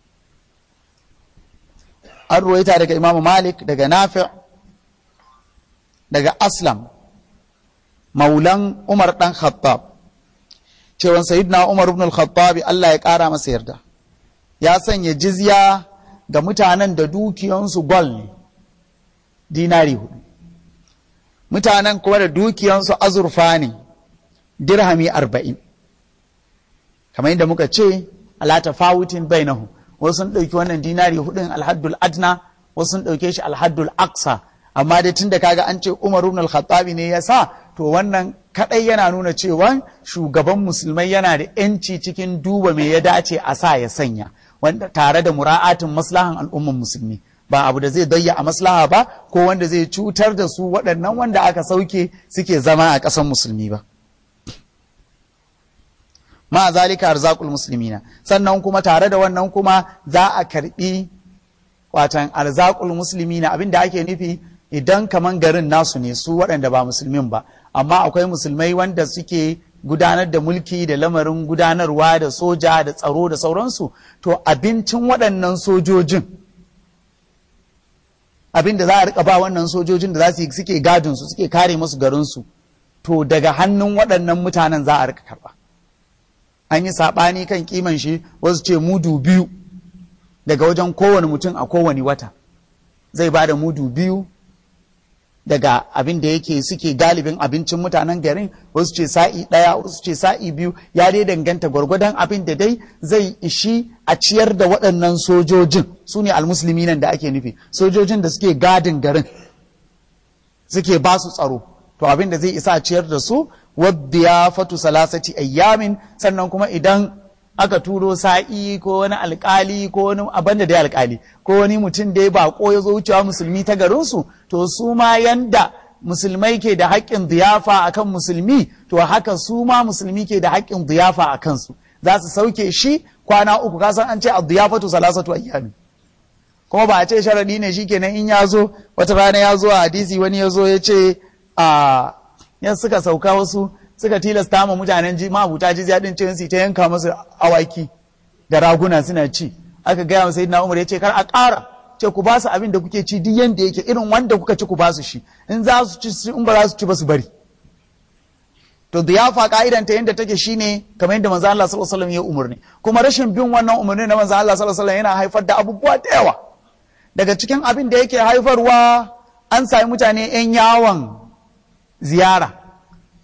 الرويت دقى إمام مالك دقى نافع دقى أسلم مولى عمر بن الخطاب cewan sayyidina Umar ibn al-Khattab Allah ya ƙara masa yarda ya sanya jizya ga mutanen da dukiyansu gol ne dinari hudu mutanen kuma da dukiyansu azurfa ne dirhami arba'in kamar yadda muka ce ala tafawutin bainahu wasu sun ɗauki wannan dinari hudun alhaddul adna wasu sun ɗauke shi alhaddul aksa amma dai tun da kaga an ce Umar ibn al-Khattabi ne ya sa to wannan kadai yana nuna cewa shugaban musulmai yana da yanci cikin duba me ya dace a sa ya sanya wanda tare da mura'atin maslahan al'umman musulmi ba abu da zai dayya a maslaha ba ko wanda zai cutar da su waɗannan wanda aka sauke suke zama a ƙasar musulmi ba ma zalika arzakul muslimina sannan kuma tare da wannan kuma za a karbi watan arzakul muslimina abinda ake nufi idan kaman garin nasu ne su waɗanda ba musulmin ba amma akwai musulmai wanda suke gudanar da mulki da lamarin gudanarwa da soja da tsaro da sauransu to abincin waɗannan sojojin abin da za a rika ba wannan sojojin da za su suke gadin su suke kare musu garinsu to daga hannun waɗannan mutanen za a rika karɓa an yi saɓani kan kiman shi wasu ce mudu biyu daga wajen kowane mutum a kowane wata zai ba da mudu biyu daga abin da yake suke galibin abincin mutanen garin wasu ce sa'i ɗaya wasu ce sa'i biyu ya dai danganta gwargwadon abin da dai zai ishi a ciyar da waɗannan sojojin su ne almusulmi nan da ake nufi sojojin da suke gadin garin suke ba su tsaro to abin da zai isa a ciyar da su wadda fatu salasati ayyamin sannan kuma idan aka turo sa'i ko wani alkali ko wani abin da dai alkali ko wani mutum da ya bako ya zo wucewa musulmi ta garinsu to su ma yanda musulmai ke da haƙƙin diyafa a kan musulmi to haka su ma musulmi ke da haƙƙin diyafa a kansu za su sauke shi kwana uku kasan an ce a diyafatu salasatu ayyami kuma ba a ce sharaɗi ne shikenan in ya zo wata rana ya zo a hadisi wani ya zo ya ce a yan suka sauka wasu suka tilasta ma mutanen ji mabuta jizya din cewa su ta yanka masu awaki da raguna suna ci aka gaya wa sayyidina Umar ya ce kar a ƙara ce ku ba su abin da kuke ci duk yanda yake irin wanda kuka ci ku ba su shi in za su ci in ba za su ci ba su bari to diyafa ka'idan ta yanda take shine kamar yadda manzo Allah sallallahu alaihi wasallam ya umarni kuma rashin bin wannan umarni na manzo Allah sallallahu alaihi wasallam yana haifar da abubuwa da yawa daga cikin abin da yake haifarwa an sami mutane 'yan yawon ziyara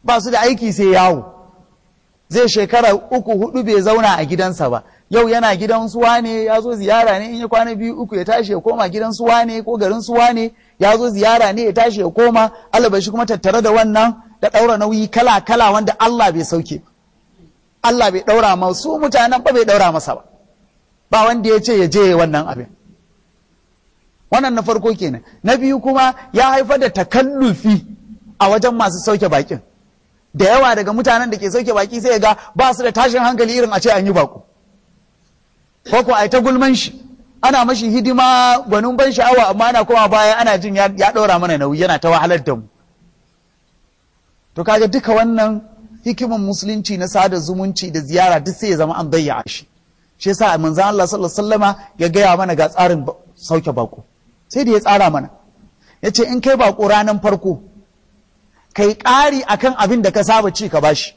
ba su da aiki sai yawo zai shekara uku hudu bai zauna a gidansa ba yau yana gidan suwa ne ya zo ziyara ne in ya kwana biyu uku ya tashi ya koma gidan suwa ne ko garin suwa ne ya zo ziyara ne ya tashi ya koma alabashi kuma tattare da wannan da ɗaura nauyi kala kala wanda Allah bai sauke Allah bai ɗaura ma su mutanen ba bai ɗaura masa ba ba wanda ya ce ya je wannan abin wannan na farko kenan na biyu kuma ya haifar da takallufi a wajen masu sauke bakin da yawa daga mutanen da ke sauke baki sai ga ba su da tashin hankali irin a ce an yi bako ko ko ai ta gulman shi ana mashi hidima gwanin ban sha'awa amma ana koma baya ana jin ya ɗora mana nauyi yana ta wahalar da mu to kaga duka wannan hikiman musulunci na sada zumunci da ziyara duk sai ya zama an bayya shi shi yasa manzon Allah sallallahu alaihi wasallama ya gaya mana ga tsarin sauke bako sai da ya tsara mana yace in kai bako ranan farko kai ƙari akan abin da ka saba ci ka bashi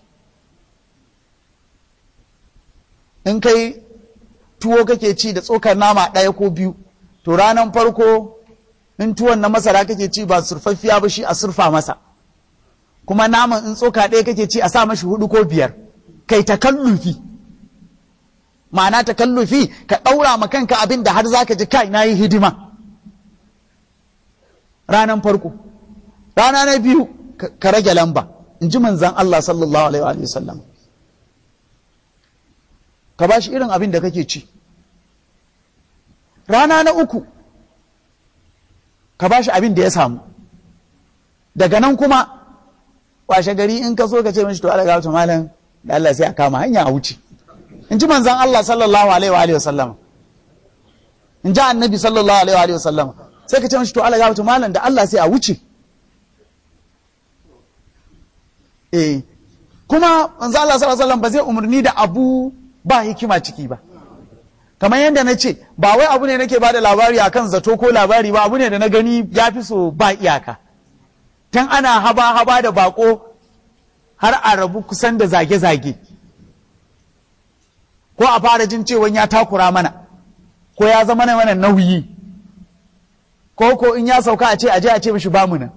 in kai tuwo kake ci da tsokar nama ɗaya ko biyu to ranan farko in tuwon na masara kake ci ba surfaffiya ba shi a surfa masa kuma naman in tsoka ɗaya kake ci a sa mashi hudu ko biyar kai takallufi ma'ana takallufi ka ɗaura ma kanka abin da har za ka ji kai na yi hidima ranan farko rana na biyu ka rage lamba in ji manzan Allah sallallahu alaihi wa sallam ka ba shi irin abin da kake ci rana na uku ka ba shi abin da ya samu daga nan kuma washe gari in ka so ka ce mashi to Allah ga malam da Allah sai a kama hanya a wuce in ji manzan Allah sallallahu alaihi wa sallam in ji annabi sallallahu alaihi wa sallam sai ka ce mashi to Allah ga malam da Allah sai a wuce eh kuma manzan Allah sallallahu alaihi wa sallam ba zai umarni da abu ba hikima ciki ba kamar yadda na ce ba wai abu ne nake ba da labari akan zato ko labari ba abu ne da na gani ya fi so ba iyaka tun ana haba-haba da bako har a rabu kusan da zage-zage ko a fara jin cewa ya takura mana ko ya zama na mana nauyi ko ko in ya sauka a ce aje a ce mashi bamu nan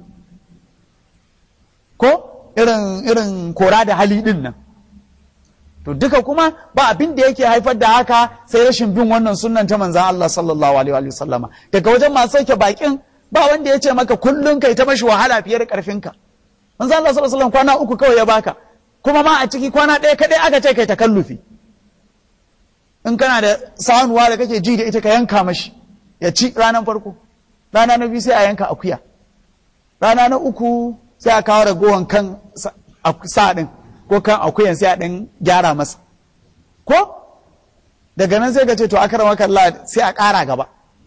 ko irin irin kora da hali din nan to duka kuma ba abin da yake haifar da haka sai rashin bin wannan sunnan ta manzan Allah sallallahu alaihi wa sallama daga wajen masu sauke bakin ba wanda ya ce maka kullum kai ta mashi wahala fiye da karfinka manzan Allah sallallahu alaihi kwana uku kawai ya baka kuma ma a ciki kwana ɗaya kadai aka ce kai takallufi in kana da sanuwa da kake ji da ita ka yanka mashi ya ci ranar farko rana na biyu sai a yanka akuya rana na uku sai a kawo ragowan kan sa ɗin ko kan akuyan sai a ɗan gyara masa ko daga nan sai ka ce to akarama kalla sai a ƙara gaba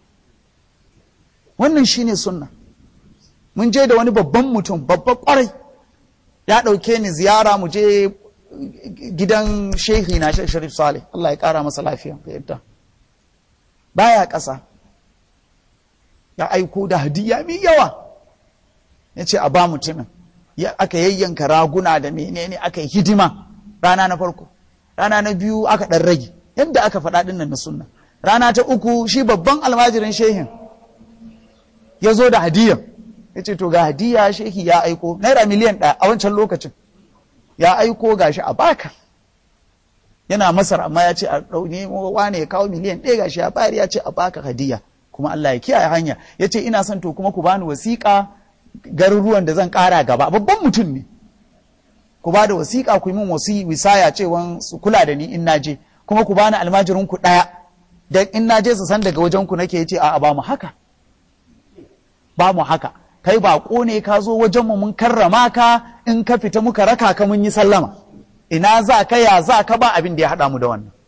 wannan shine sunna mun je da wani babban mutum babban kwarai ya ɗauke ni ziyara mu je gidan shehi na shek sharif saleh Allah ya ƙara masa lafiya da yadda baya ƙasa ya aiko da hadiya mai yawa ya ce a ba mutumin aka yayyanka raguna da menene aka yi hidima rana na farko rana na biyu aka ɗan rage yadda aka faɗa ɗin nan na sunna rana ta uku shi babban almajirin shehin ya zo da hadiya ya ce to ga hadiya shehi ya aiko naira miliyan ɗaya a wancan lokacin ya aiko gashi a baka yana masar amma ya ce a ɗaune wane ya kawo miliyan ɗaya gashi ya bayar ya ce a baka hadiya kuma Allah ya kiyaye hanya ya ce ina son to kuma ku bani wasiƙa garuruwan da zan ƙara gaba babban mutum ne ku ba da wasiƙa ku yi min wasi wisaya cewa su kula da ni in naje kuma ku bani almajirin ku ɗaya da in naje su san daga wajen ku nake yace a'a ba mu haka ba mu haka kai baƙo ne ka zo wajen mu mun karrama ka in ka fita muka raka ka mun yi sallama ina za ka ya za ka ba abin da ya haɗa mu da wannan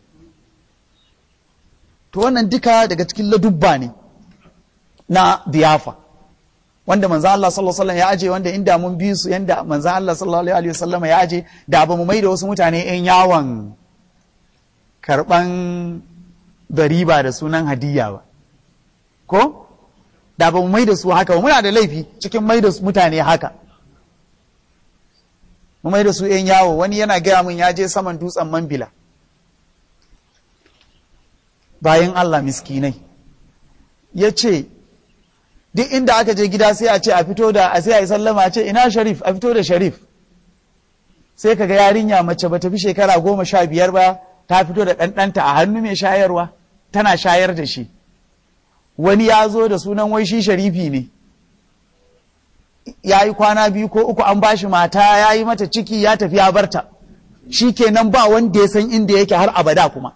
to wannan duka daga cikin ladubba ne na diyafa wanda manzan Allah sallallahu alaihi ya aje wanda inda mun bi su yanda manzan Allah sallallahu alaihi wasallam ya aje da ba mu mai da wasu mutane yan yawon karban bariba da sunan hadiyya ba ko da ba mu mai da su haka ba muna da laifi cikin mai da mutane haka mu mai da su yan yawo wani yana gaya mun ya je saman dutsen mambila bayan Allah miskinai ya ce duk inda aka je gida sai a ce a fito da a sai a yi sallama a ce ina sharif a fito da sharif sai kaga yarinya mace ba ta fi shekara goma sha biyar ba ta fito da ɗanɗanta a hannu mai shayarwa tana shayar da shi wani ya zo da sunan wai shi sharifi ne ya yi kwana biyu ko uku an bashi mata ya yi mata ciki ya tafi ya barta shi kenan ba wanda ya san inda yake har abada kuma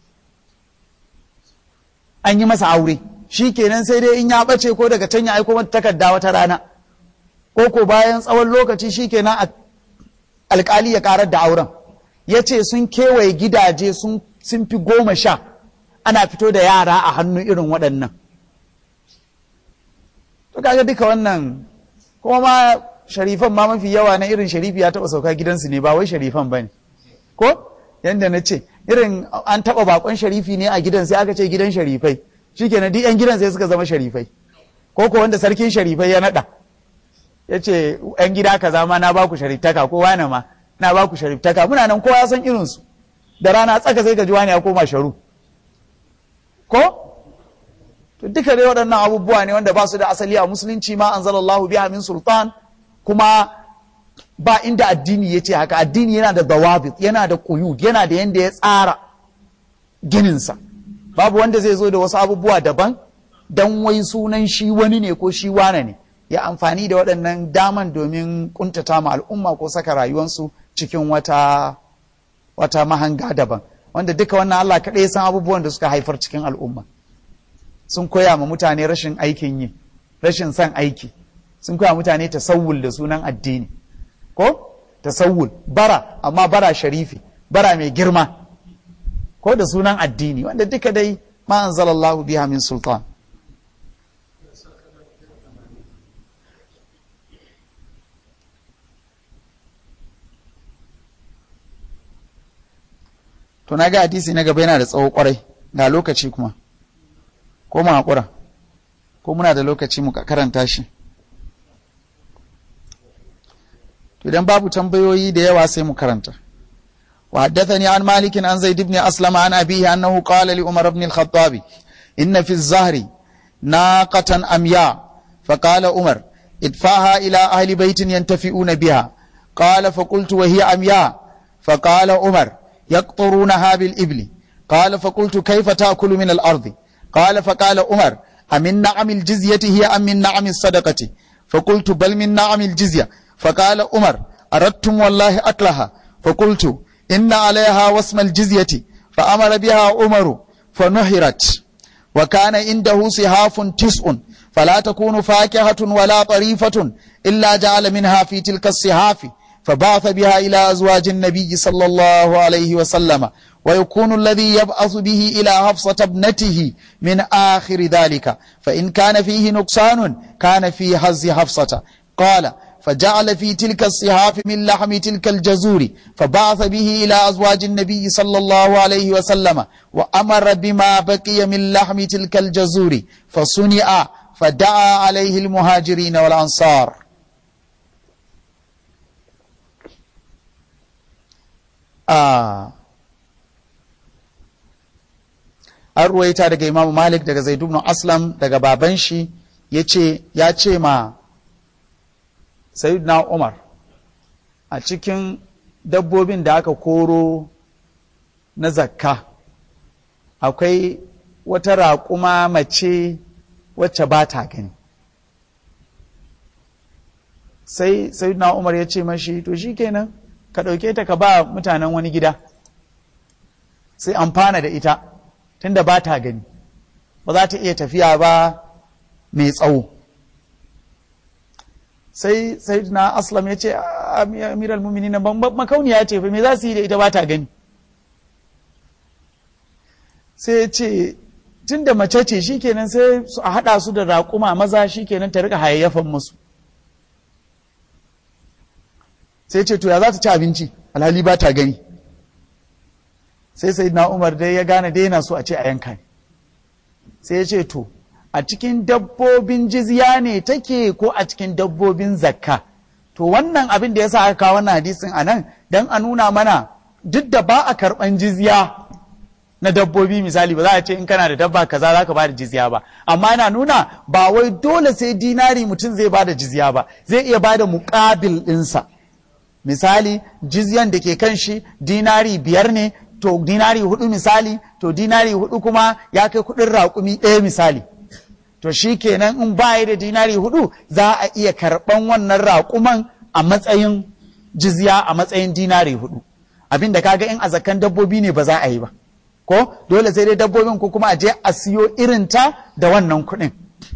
an yi masa aure shi kenan sai dai in ya ɓace ko daga can ya aiko mata takarda wata rana ko ko bayan tsawon lokaci shi kenan alkali ya karar da auren ya ce sun kewaye gidaje sun fi goma sha ana fito da yara a hannu irin waɗannan to kaga duka wannan kuma ma sharifan ma mafi yawa na irin sharifi ya taɓa sauka gidansu ne ba wai sharifan ba ne ko yadda na ce irin an taɓa bakon sharifi ne a gidan sai aka ce gidan sharifai shi kenan duk 'yan gidan sai suka zama sharifai ko ko wanda sarkin sharifai ya naɗa ya ce 'yan gida kaza ma na ba ku shariftaka ko wane ma na ba ku shariftaka muna nan kowa ya san irinsu da rana tsaka sai ka ji wani ya koma sharu ko to duka dai waɗannan abubuwa ne wanda ba su da asali a musulunci ma anzalallahu biha min sultan kuma ba inda addini ya ce haka addini yana da dawabit yana da quyud yana da yanda ya tsara gininsa babu wanda zai zo da wasu abubuwa daban dan wai sunan shi wani ne ko shi wane ne ya amfani da waɗannan daman domin kuntata ma al'umma ko saka rayuwansu cikin wata wata mahanga daban wanda duka wannan Allah kaɗai san abubuwan da suka haifar cikin al'umma sun koya ma mutane rashin aikin yi rashin son aiki sun koya mutane tasawul da sunan addini ko tasawul bara amma bara sharifi bara mai girma ko da sunan addini wanda duka dai ma anzalallahu biha min sultan to na ga hadisi na gaba yana da tsawo kwarai ga lokaci kuma ko mu haƙura ko muna da lokaci mu karanta shi to idan babu tambayoyi da yawa sai mu karanta وحدثني عن مالك عن زيد بن أسلم عن أبيه أنه قال لعمر بن الخطاب إن في الزهر ناقة أمياء فقال عمر ادفعها إلى أهل بيت ينتفئون بها قال فقلت وهي أمياء فقال عمر يقطرونها بالإبل قال فقلت كيف تأكل من الأرض قال فقال عمر أمن نعم الجزية هي أم من نعم الصدقة فقلت بل من نعم الجزية فقال عمر أردتم والله أكلها فقلت إن عليها واسم الجزية فأمر بها عمر فنهرت وكان عنده صحاف تسع فلا تكون فاكهة ولا طريفة إلا جعل منها في تلك الصحاف فبعث بها إلى أزواج النبي صلى الله عليه وسلم ويكون الذي يبعث به إلى حفصة ابنته من آخر ذلك فإن كان فيه نقصان كان في حز حفصة قال فجعل في تلك الصحاف من لحم تلك الجزور فبعث به إلى أزواج النبي صلى الله عليه وسلم وأمر بما بقي من لحم تلك الجزور فصنع فدعا عليه المهاجرين والأنصار آه an ruwaita daga imamu malik daga zaid ibn aslam daga baban shi yace ya ce ma sayyidina umar a cikin dabbobin da aka koro na zakka akwai wata raƙuma mace wacce ba ta gani sai sayyidina umar ya ce mashi to shikenan ka ɗauke ta ka ba mutanen wani gida sai amfana da ita tunda ba ta gani ba za ta iya tafiya ba mai tsawo sai sai na aslam ya ce amiral mumini na makauniya ce fa me za su yi da ita ba ta gani sai ya ce tun da mace ce shikenan sai su a haɗa su da raƙuma maza shikenan ta rika hayayyafan musu sai ce to ya za ta ci abinci alhali ba ta gani sai sai na umar dai ya gane dai yana so a ce a yanka ne sai ya ce to a cikin dabbobin jizya ne take ko a cikin dabbobin zakka to wannan abin da ya sa aka kawo wannan hadisin a nan don a nuna mana duk da ba a karɓan jizya na dabbobi misali ba za a ce in kana da dabba kaza za ka ba da jizya ba amma yana nuna ba wai dole sai dinari mutum zai ba da jizya ba zai iya ba da muƙabil ɗinsa misali jizyan da ke kan shi dinari biyar ne to dinari hudu misali to dinari hudu kuma ya kai kudin raƙumi ɗaya misali to shi kenan in baya da dinari hudu za a iya karɓan wannan raƙuman a matsayin jizya a matsayin dinari hudu abin da kaga in a zakan dabbobi ne ba za a yi ba ko dole sai dai dabbobin ko kuma a je a siyo irinta da wannan kuɗin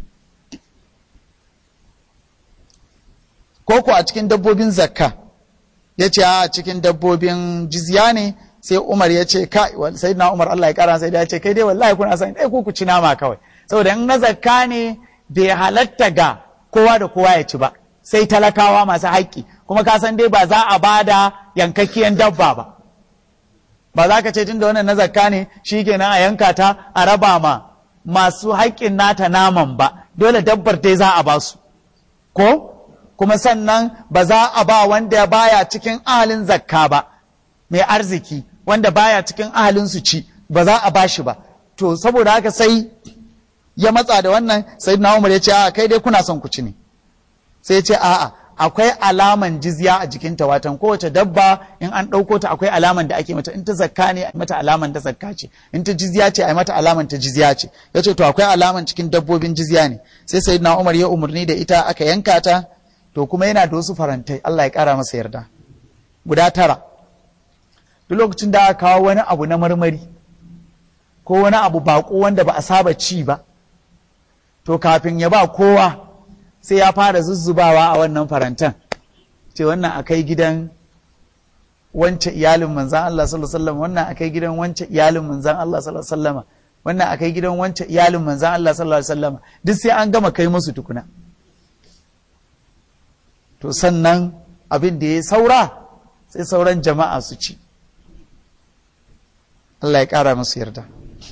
ko ko a cikin dabbobin zakka ya ce a cikin dabbobin jizya ne sai umar ya ce kai sai na umar Allah ya kara sai da ya ce kai dai wallahi kuna san dai ku ku ci nama kawai saboda in na zakka ne bai halatta ga kowa da kowa ya ci ba sai talakawa masu haƙƙi kuma ka san dai ba za a bada yankakkiyan dabba ba ba za ka ce tun da wannan na zakka ne shi kenan a yanka ta a raba ma masu haƙƙin nata naman ba dole dabbar dai za a ba su ko kuma sannan ba za a ba wanda baya cikin ahalin zakka ba mai arziki wanda baya cikin ahalin su ci ba za a ba shi ba to saboda haka sai ya matsa da wannan sai na umar ya ce a kai dai kuna son ku ci ne sai ya ce a'a akwai alaman jizya a jikinta watan kowace dabba in an ɗauko ta akwai alaman da ake mata in ta zakka ne a mata alaman ta zakka ce in ta jizya ce a mata alaman ta jizya ce ya ce to akwai alaman cikin dabbobin jizya ne sai sai na umar ya umarni da ita aka yanka ta to kuma yana da wasu farantai Allah ya kara masa yarda guda tara duk lokacin da aka kawo wani abu na marmari ko wani abu bako wanda ba a saba ci ba to kafin ya ba kowa sai ya fara zuzzubawa a wannan farantan ce wannan akai gidan wance iyalin manzan Allah sallallahu alaihi wasallam wannan akai gidan wance iyalin manzan Allah sallallahu alaihi wasallam wannan akai gidan wance iyalin manzan Allah sallallahu alaihi wasallam duk sai an gama kai musu tukuna to sannan abin da ya saura sai sauran jama'a su ci Allah ya kara musu yarda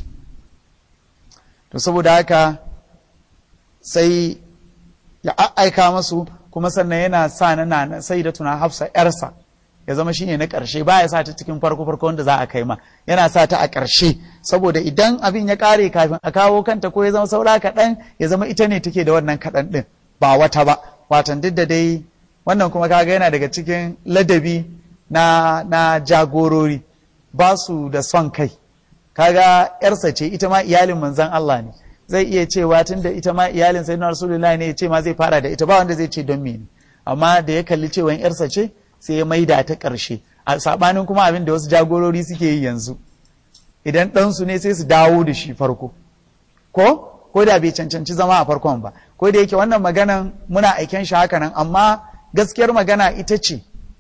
to saboda haka sai ya aika masu kuma sannan yana sa na na sai da tuna hafsa yarsa ya zama shine na ƙarshe ba ya sa ta cikin farko farko wanda za a kai ma yana sa ta a ƙarshe saboda idan abin ya ƙare kafin a kawo kanta ko ya zama saura kaɗan ya zama ita ne take da wannan kaɗan ɗin ba wata ba watan duk da dai wannan kuma kaga yana daga cikin ladabi na na jagorori ba su da son kai kaga yarsa ce ita ma iyalin manzon Allah ne zai iya cewa tun da ita ma iyalin sayyidina rasulullahi ne ya ce ma zai fara da ita ba wanda zai ce don mene amma da ya kalli cewa yarsa ce sai ya maida ta ƙarshe a sabanin kuma abin da wasu jagorori suke yi yanzu idan ɗansu ne sai su dawo da shi farko ko ko da bai cancanci zama a farkon ba ko da yake wannan maganan muna aiken shi haka nan amma gaskiyar magana ita ce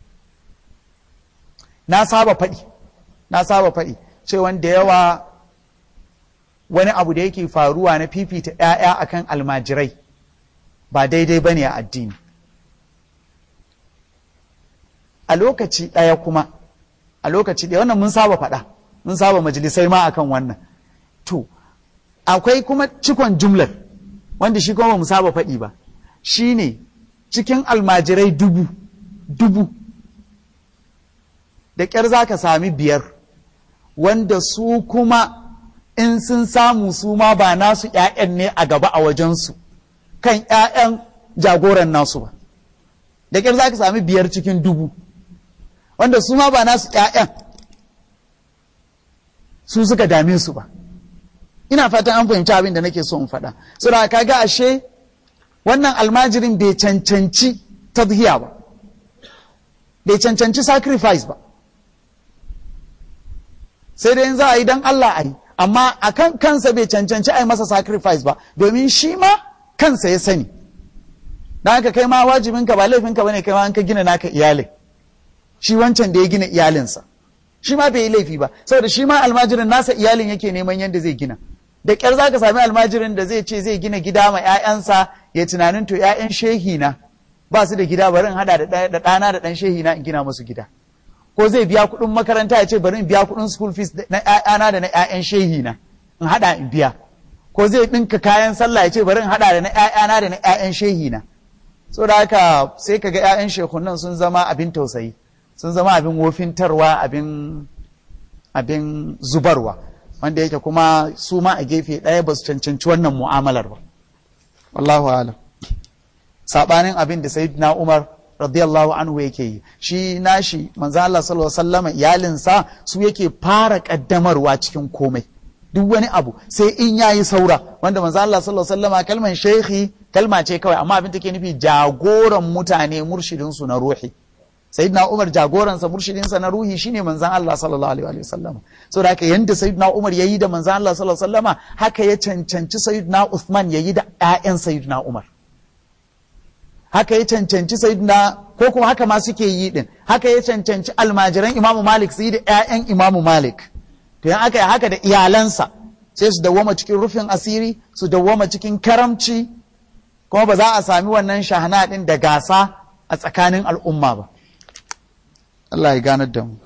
na saba faɗi na saba faɗi cewa da yawa wani abu da yake faruwa na fifita ‘ya'ya akan almajirai ba daidai ba ne a addini a lokaci ɗaya kuma a lokaci ɗaya wannan mun saba faɗa mun saba majalisai ma akan wannan to akwai kuma cikon jumlar wanda shi kuma mu saba faɗi ba shi ne cikin almajirai dubu dubu da ƙyar za ka sami biyar wanda su kuma in sun samu su ma ba nasu ‘ya'yan ne a gaba a wajensu kan ‘ya'yan jagoran nasu ba da ƙyar za ka sami biyar cikin dubu wanda su ma ba nasu ‘ya'yan su suka dame su ba ina fatan an fahimci abin da nake so in faɗa sura kaga ashe wannan almajirin bai cancanci tadhiya ba bai cancanci sacrifice ba sai dai za a yi don Allah a yi amma a kan kansa bai cancanci a yi masa sacrifice ba domin shi ma kansa ya sani don haka kai ma wajibinka ba laifinka bane kai ma an ka gina naka iyalin shi wancan da ya gina iyalinsa shi ma bai yi laifi ba saboda shi ma almajirin nasa iyalin yake neman yadda zai gina da ƙyar za ka sami almajirin da zai ce zai gina gida ma 'ya'yansa ya tunanin to 'ya'yan shehi na ba su da gida bari in hada da ɗana da ɗan shehi na in gina musu gida ko zai biya kuɗin makaranta ya ce bari in biya kuɗin school fees na ‘ya'yana da na ‘ya'yan shehi na in haɗa in biya ko zai ɗinka kayan sallah ya ce bari in haɗa da na ‘ya'yana da na ‘ya'yan shehi na so da haka sai ka ga ‘ya'yan shekunan sun zama abin tausayi sun zama abin wofintarwa abin abin zubarwa wanda yake kuma su ma a gefe ɗaya ba su cancanci wannan mu'amalar ba wallahu alam saɓanin abin da sayyidina umar radiyallahu anhu yake yi shi nashi manzo Allah sallallahu alaihi wasallam iyalinsa su yake fara kaddamarwa cikin komai duk wani abu sai in yayi saura wanda manzo Allah sallallahu alaihi wasallam kalman shehi kalma ce kawai amma abin take nufi jagoran mutane murshidin su na ruhi sayyidina Umar jagoransa murshidin sa na ruhi shine manzon Allah sallallahu alaihi wasallam saboda haka yanda sayyidina Umar yayi da manzon Allah sallallahu alaihi wasallam haka ya cancanci sayyidina Uthman yayi da ƴaƴan sayyidina Umar haka ya cancanci sayyidina ko kuma haka ma suke yi din haka ya cancanci almajiran Imam Malik su yi da ƴaƴan Imam Malik to yan aka yi haka da iyalansa sai su dawwama cikin rufin asiri su dawwama cikin karamci kuma ba za a sami wannan shahana din da gasa a tsakanin al'umma ba Allah ya ganar da mu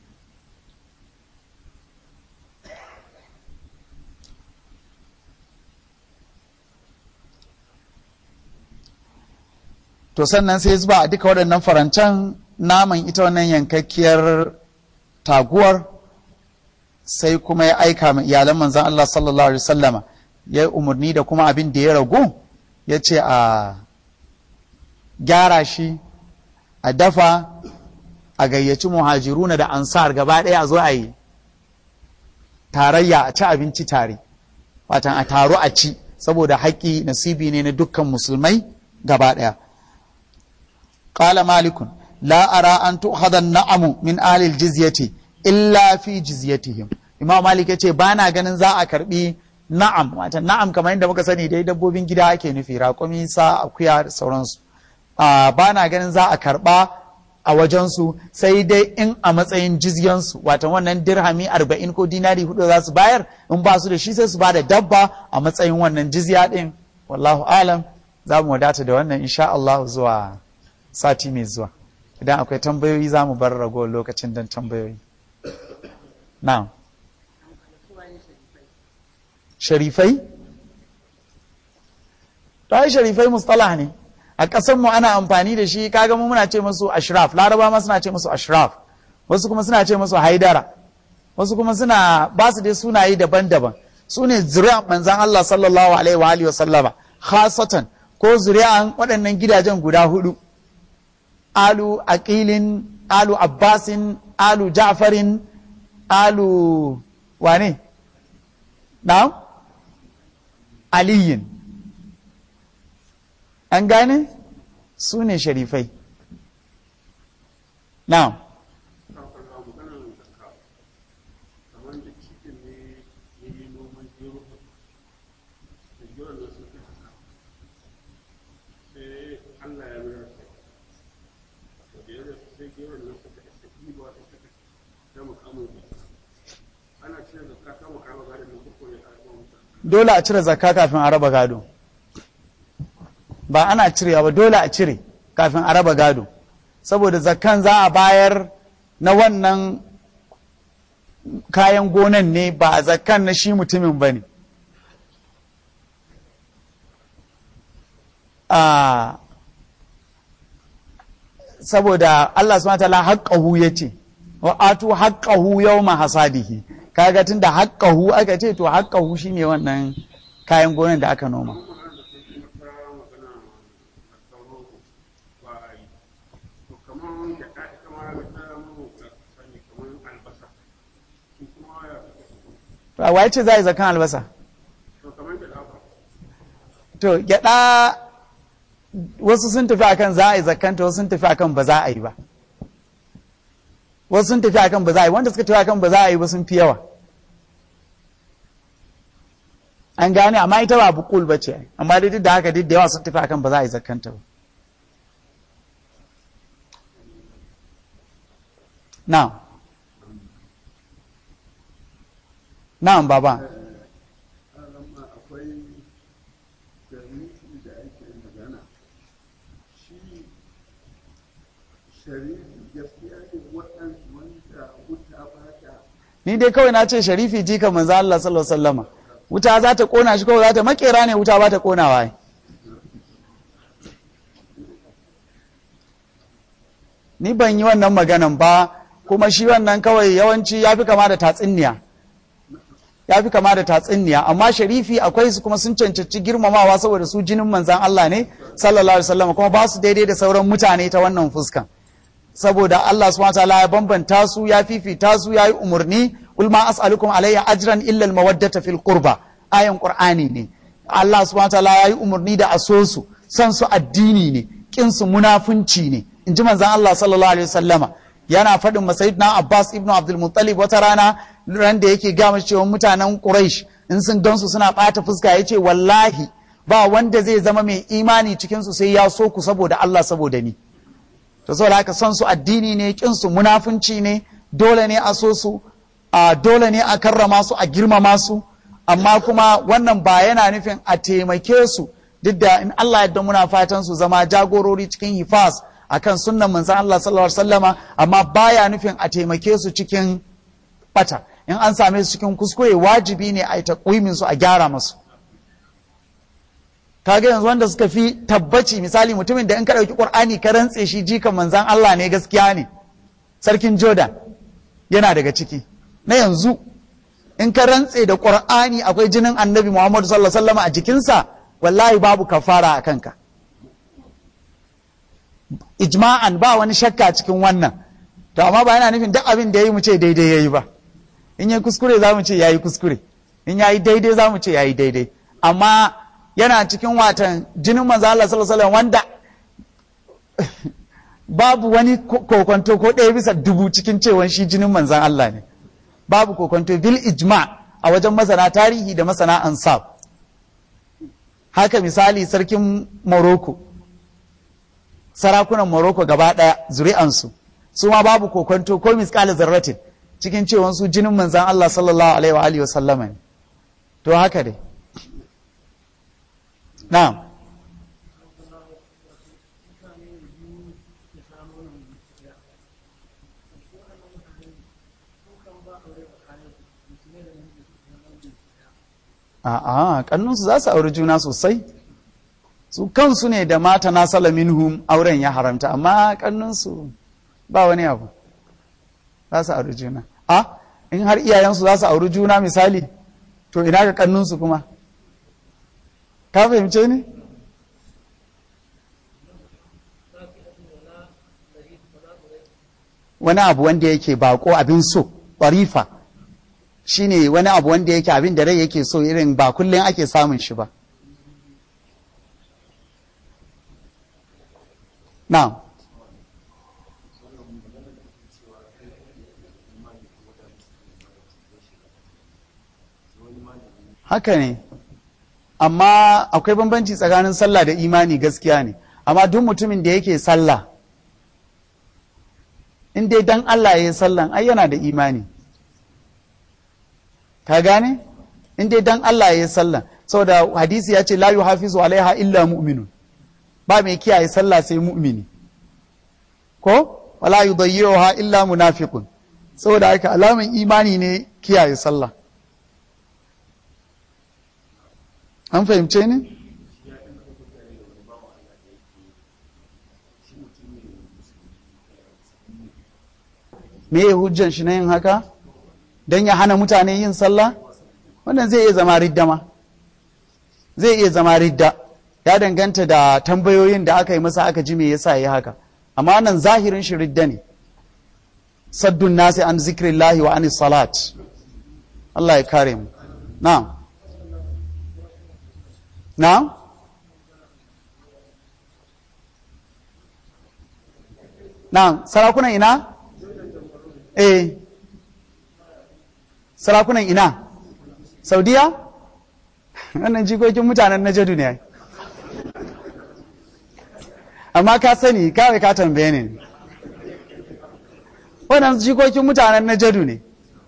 to sannan sai zuba a duka waɗannan farancan naman ita wannan yankakkiyar taguwar sai kuma ya aika ma iyalan manzan Allah sallallahu alaihi wasallama ya yi umarni da kuma abin da ya ragu ya ce a gyara shi a dafa a gayyaci muhajiruna da ansar gaba ɗaya a zo a yi tarayya a ci abinci tare watan a taro a ci saboda haƙƙi nasibi ne na dukkan musulmai gaba ɗaya قال مالك لا أرى أن تؤخذ النعم من آل الجزية إلا في جزيتهم Imam Malik ya ce ba na ganin za a karbi na'am wata na'am kamar yadda muka sani dai dabbobin gida ake nufi raƙumi sa akuya da sauransu ba na ganin za a karba a wajensu sai dai in a matsayin jizyansu wata wannan dirhami arba'in ko dinari hudu za su bayar in ba su da shi sai su ba da dabba a matsayin wannan jizya din wallahu alam za mu wadata da wannan insha Allah zuwa sati mai zuwa idan akwai tambayoyi za mu bar ragowar lokacin don tambayoyi na'am sharifai ta sharifai mustalah ne a ƙasar mu ana amfani da shi kaga mu muna ce musu ashraf laraba ma suna ce musu ashraf wasu kuma suna ce musu haidara wasu kuma suna ba su dai sunaye daban-daban su ne zuri'an manzan Allah sallallahu alaihi wa alihi wa sallama khasatan ko zuri'an waɗannan gidajen guda hudu alu aqilin alu abbasin alu ja'farin alu wane na'am aliyin an gane su ne sharifai na'am dole a cire zakka kafin a raba gado ba ana cirewa ba dole a cire kafin a raba gado saboda zakkan za a bayar na wannan kayan gonan ne ba zakkan na shi mutumin ba ne saboda Allah subhanahu wa ta'ala haƙƙahu ya ce wa atu haƙƙahu yawma hasadihi kaga tun da haƙƙahu aka ce to haƙƙahu shine wannan kayan gonan da aka noma a waye ce za a yi zakan albasa to gyada wasu sun tafi akan za a yi zakanta wasu sun tafi akan ba za a yi ba wasu sun tafi akan ba za a yi wanda suka tafi akan ba za a yi ba sun fi yawa an gane amma ita ba bukul ba ce amma dai duk da haka duk da yawa sun tafi akan ba za a yi zakanta ba na'am na'am baba ni dai kawai na ce sharifi jika manzo Allah sallallahu alaihi wasallama wuta za ta kona shi kawai za ta makera ne wuta ba ta konawa ai ni ban yi wannan maganan ba kuma shi wannan kawai yawanci ya fi kama da tatsuniya ya fi kama da tatsuniya amma sharifi akwai su kuma sun cancanci girmamawa saboda su jinin manzan Allah ne sallallahu alaihi wasallam kuma ba su daidai da sauran mutane ta wannan fuskan saboda Allah subhanahu wataala ya bambanta su ya fifita su ya yi umarni ul ma as'alukum alayya ajran illa al mawaddata fil qurba ayan qur'ani ne Allah subhanahu wataala ya yi umarni da aso su san su addini ne kin su munafunci ne in ji manzan Allah sallallahu alaihi wasallama yana faɗin masayidina Abbas ibn Abdul Muttalib wata rana ran da yake gama cewa mutanen Quraysh in sun gansu suna ɓata fuska ya ce wallahi ba wanda zai zama mai imani cikin su sai ya so ku saboda Allah saboda ni to saboda haka son su addini ne kin su munafunci ne dole ne a so su a dole ne a karrama su a girmama su amma kuma wannan ba yana nufin a taimake su duk da in Allah yadda muna fatan su zama jagorori cikin hifas akan sunnan manzon Allah sallallahu alaihi wasallama amma baya nufin a taimake su cikin bata in an same su cikin kuskure wajibi ne a yi takwimin su a gyara masu kaga yanzu wanda suka fi tabbaci misali mutumin da in ka ɗauki ƙur'ani ka rantse shi jikan manzan Allah ne gaskiya ne sarkin Jordan yana daga ciki na yanzu in ka rantse da ƙur'ani akwai jinin annabi Muhammadu sallallahu alaihi wasallam a jikinsa wallahi babu kafara a kanka ijma'an ba wani shakka cikin wannan to amma ba yana nufin duk abin da yayi mu ce daidai yayi ba in yayi kuskure za mu ce yayi kuskure in yayi daidai za mu ce yayi daidai amma yana cikin watan jinin manzo Allah sallallahu alaihi wasallam wanda babu wani kokonto ko ɗaya bisa dubu cikin cewan shi jinin manzan Allah ne babu kokonto bil ijma a wajen masana tarihi da masana ansab haka misali sarkin Morocco sarakunan Morocco gaba ɗaya zuri'ansu su ma babu kokonto ko miskala zarratin cikin cewan su jinin manzan Allah sallallahu alaihi wa alihi wa sallama ne to haka dai na'am A'a, kannunsu za su auri juna sosai. Su kansu ne da mata na salaminhum auren ya haramta, amma kannunsu ba wani abu. Za su auri juna. A, in har iyayensu za su auri juna misali, to ina ga kannunsu kuma. Ka fahimce ni? Wani abu wanda yake bako abin so, ƙwarifa. shine wani abu wanda yake abin da rai yake so irin ba kullum ake samun shi ba na haka ne amma akwai bambanci tsakanin sallah da imani gaskiya ne amma duk mutumin da yake sallah in dai dan Allah ya yi sallan ai yana da imani ka gane in dai dan Allah ya yi sallah saboda hadisi ya ce la yuhafizu alaiha illa mu'minun ba mai kiyaye sallah sai mu'mini ko wala yudayyi'uha illa munafiqun saboda haka alaman imani ne kiyaye sallah an fahimce ni me hujjan shi na yin haka don ya hana mutane yin sallah wannan zai iya zama ridda ma zai iya zama ridda ya danganta da tambayoyin da aka yi masa aka ji me yasa ya haka amma wannan zahirin shi ridda ne saddun nasi an zikrillahi wa anis salat Allah ya kare mu na na na sarakunan ina eh sarakunan ina saudiya wannan jikokin mutanen na jadu ne amma ka sani kawai ka tambaye ne wannan jikokin mutanen na jadu ne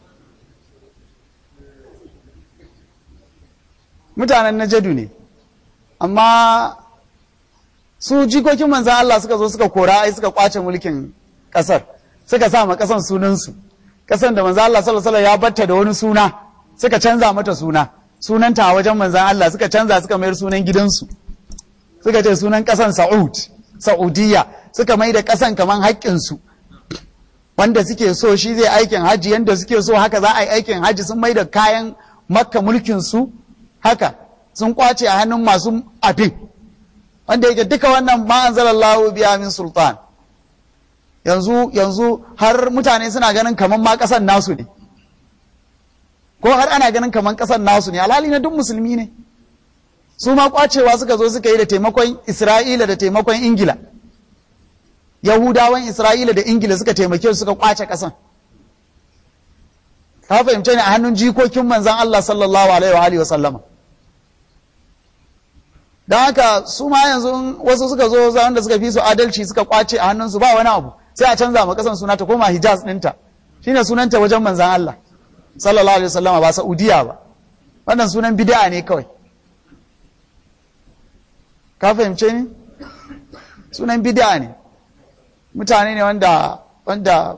mutanen na jadu ne amma su jikokin manzan Allah suka zo suka kora ai suka kwace mulkin kasar suka sa ma kasan sunansu kasan da manzo Allah sallallahu alaihi ya batta da wani suna suka canza mata suna sunanta a wajen manzon Allah suka canza suka mayar sunan gidansu suka ce sunan kasan Saud Saudiya suka mai da kasan kaman haƙƙin su wanda suke so shi zai aikin haji yanda suke so haka za a yi aikin haji sun mai da kayan makka mulkinsu haka sun kwace a hannun masu abin wanda yake duka wannan ma'anzalallahu biya min sultan yanzu yanzu har mutane suna ganin kaman ma ƙasan nasu ne ko har ana ganin kaman ƙasan nasu ne alhali na duk musulmi ne su ma kwacewa suka zo suka yi da taimakon isra'ila da taimakon ingila yahudawan isra'ila da ingila suka taimake su suka kwace ƙasan ka fahimce ne a hannun jikokin manzan Allah sallallahu alaihi wa sallama don haka su ma yanzu wasu suka zo wanda suka fi su adalci suka kwace a hannunsu ba wani abu sai a canza ma kasan suna ta koma hijaz ɗinta shine sunanta wajen manzan Allah sallallahu alaihi wasallama ba saudiya ba wannan sunan bid'a ne kawai ka fahimce ni sunan bid'a ne mutane ne wanda wanda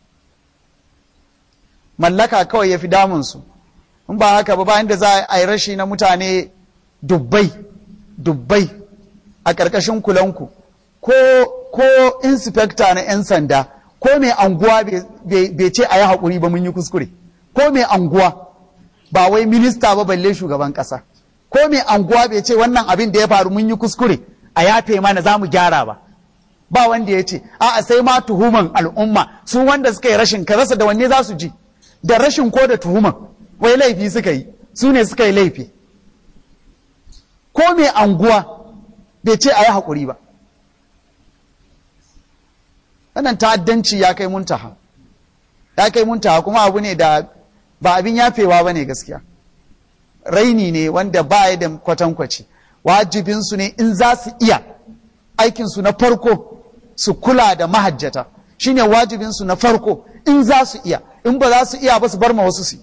mallaka kawai ya fi damunsu in ba haka ba bayan da za a yi rashi na mutane dubbai dubbai a ƙarƙashin kulanku ko ko inspector na 'yan sanda ko mai anguwa bai ce a yi haƙuri ba mun yi kuskure ko mai anguwa ba wai minista ba balle shugaban ƙasa ko mai anguwa bai ce wannan abin da ya faru mun yi kuskure a yafe mana za mu gyara ba ba wanda ya ce a'a sai ma tuhuman al'umma su wanda suka yi rashin ka rasa da wanne za su ji da rashin ko da tuhuman wai laifi suka yi su ne suka yi laifi ko mai anguwa bai ce a yi haƙuri ba wannan ta'addanci ya kai muntaha ya kai muntaha kuma abu ne da ba abin yafewa ba ne gaskiya raini ne wanda ba ya da kwatankwaci wajibinsu ne in za su iya aikinsu na farko su kula da mahajjata shine wajibinsu na farko in za su iya in ba za su iya ba su bar ma wasu su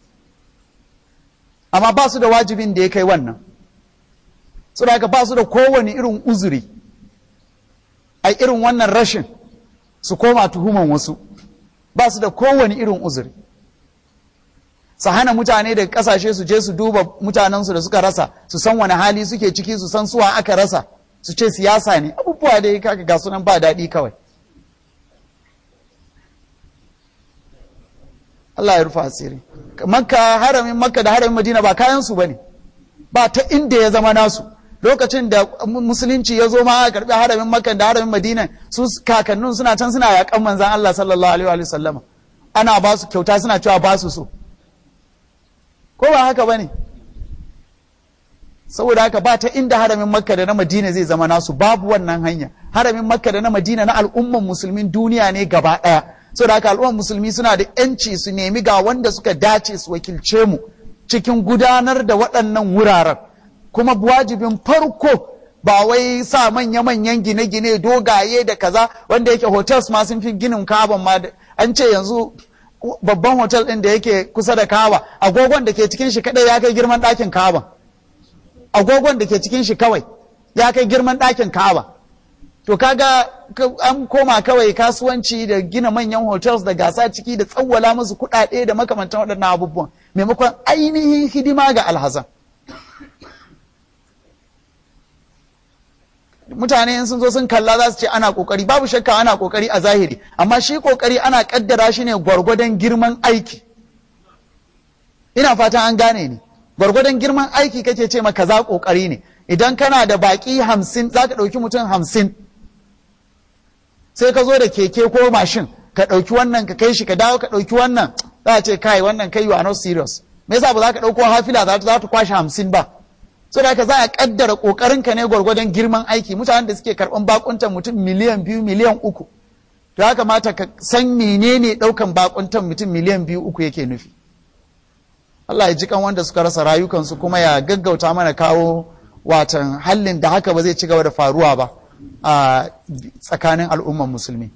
amma ba su da wajibin da ya kai wannan saboda ba su da kowane irin uzuri a irin wannan rashin su koma tuhuman wasu ba su da kowane irin uzuri su hana mutane daga kasashe su je su duba mutanensu da suka rasa su san wani hali suke ciki su san suwa aka rasa su ce siyasa ne abubuwa da kaka ga sunan ba daɗi kawai Allah ya rufa asiri makka haramin makka da haramin madina ba kayan su bane ba ta inda ya zama nasu lokacin da musulunci ya zo ma a karbi haramin makka da haramin madina su kakannin suna can suna yakan manzan Allah sallallahu alaihi wa sallama ana ba su kyauta suna cewa ba su so ko ba haka bane saboda haka ba ta inda haramin makka da na madina zai zama nasu babu wannan hanya haramin makka da na madina na al'umman musulmin duniya ne gaba ɗaya saboda haka al'umman musulmi suna da yanci su nemi ga wanda suka dace su wakilce mu cikin gudanar da waɗannan wuraren kuma wajibin farko ba wai sa manya-manyan gine-gine dogaye da kaza wanda yake hotels ma sun fi ginin kaban ma an ce yanzu babban hotel ɗin da yake kusa da kawa agogon da ke cikin shi kadai ya kai girman ɗakin kaban agogon da ke cikin shi kawai ya kai girman ɗakin kaba to kaga an koma kawai kasuwanci da gina manyan hotels da gasa ciki da tsawwala musu kuɗaɗe da makamantan waɗannan abubuwan maimakon ainihin hidima ga alhazan mutane sun zo sun kalla za su ce ana kokari babu shakka ana kokari a zahiri amma shi kokari ana kaddara shi ne gwargwadon girman aiki ina fatan an gane ni gwargwadon girman aiki kake ce maka za kokari ne idan kana da baki hamsin za ka ɗauki mutum hamsin sai ka zo da keke ko mashin ka ɗauki wannan ka kai shi ka dawo ka ɗauki wannan za a ce kai wannan kai you are not serious me yasa ba za ka ɗauko hafila za ta kwashe hamsin ba so da za a kaddara kokarin ka ne gwargwadon girman aiki mutanen da suke karɓan bakuntan mutum miliyan biyu miliyan uku to ya kamata ka san menene ɗaukan bakuntan mutum miliyan biyu uku yake nufi Allah ya ji kan wanda suka rasa rayukansu kuma ya gaggauta mana kawo watan hallin da haka ba zai ci gaba da faruwa ba a tsakanin al'umman musulmi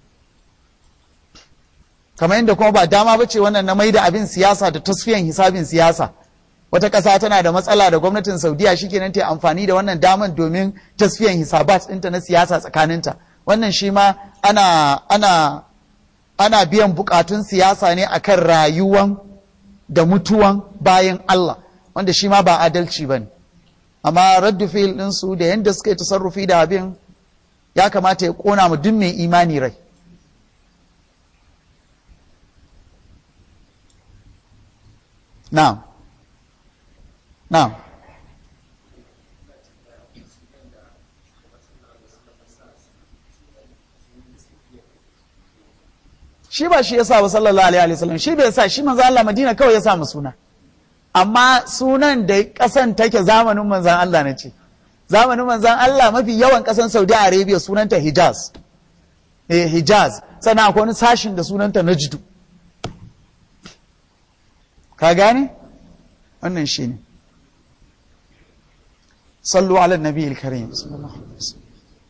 kamar yadda kuma ba dama ba ce wannan na mai da abin siyasa da tasfiyan hisabin siyasa wata ƙasa tana da matsala da gwamnatin saudiya shikenan ta amfani da wannan daman domin tasfiyan hisabat ɗinta na siyasa tsakaninta wannan shi ma ana ana ana biyan bukatun siyasa ne akan rayuwan da mutuwan bayan Allah wanda shi ma ba adalci ba ne amma raddu fil ɗinsu da yadda suka yi tasarrufi da abin ya kamata ya ƙona mu duk mai imani rai na na'am shi ba shi ya sa wa sallallahu alaihi wasallam shi bai sa shi manzo Allah Madina kawai ya sa mu suna amma sunan da kasan take zamanin manzon Allah na ce zamanin manzon Allah mafi yawan kasan Saudi Arabia sunanta Hijaz eh Hijaz sannan akwai wani sashin da sunanta Najdu ka gane wannan shine sallu ala nabiyil karim sallallahu alaihi wasallam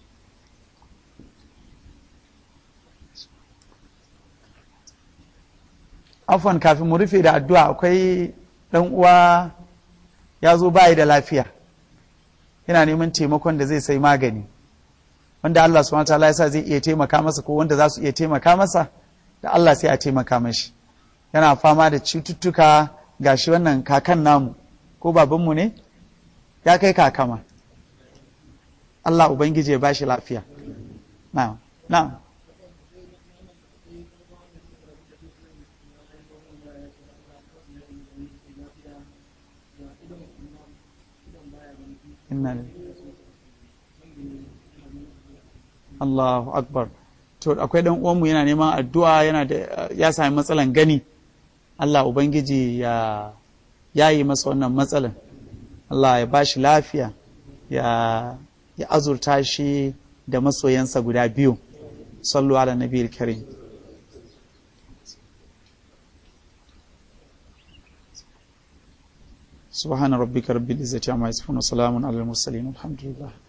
afwan kafin mu rufe da addu'a akwai ɗan uwa ya zo bayi da lafiya yana neman taimakon da zai sai magani wanda Allah subhanahu wataala ya sa zai iya taimaka masa ko wanda za su iya taimaka masa da Allah sai a taimaka mashi yana fama da cututtuka gashi wannan kakan namu ko babanmu ne ya kai kakama Allah ubangiji ya bashi lafiya na'am na'am inna Allahu akbar to akwai dan uwanmu yana neman addu'a yana da ya sami matsalan gani Allah ubangiji ya yayi masa wannan matsalan Allah ya bashi lafiya ya ya azurta shi da masoyansa guda biyu sallu ala nabiyil karim سبحان ربك رب العزة عما يصفون وسلام على المرسلين والحمد لله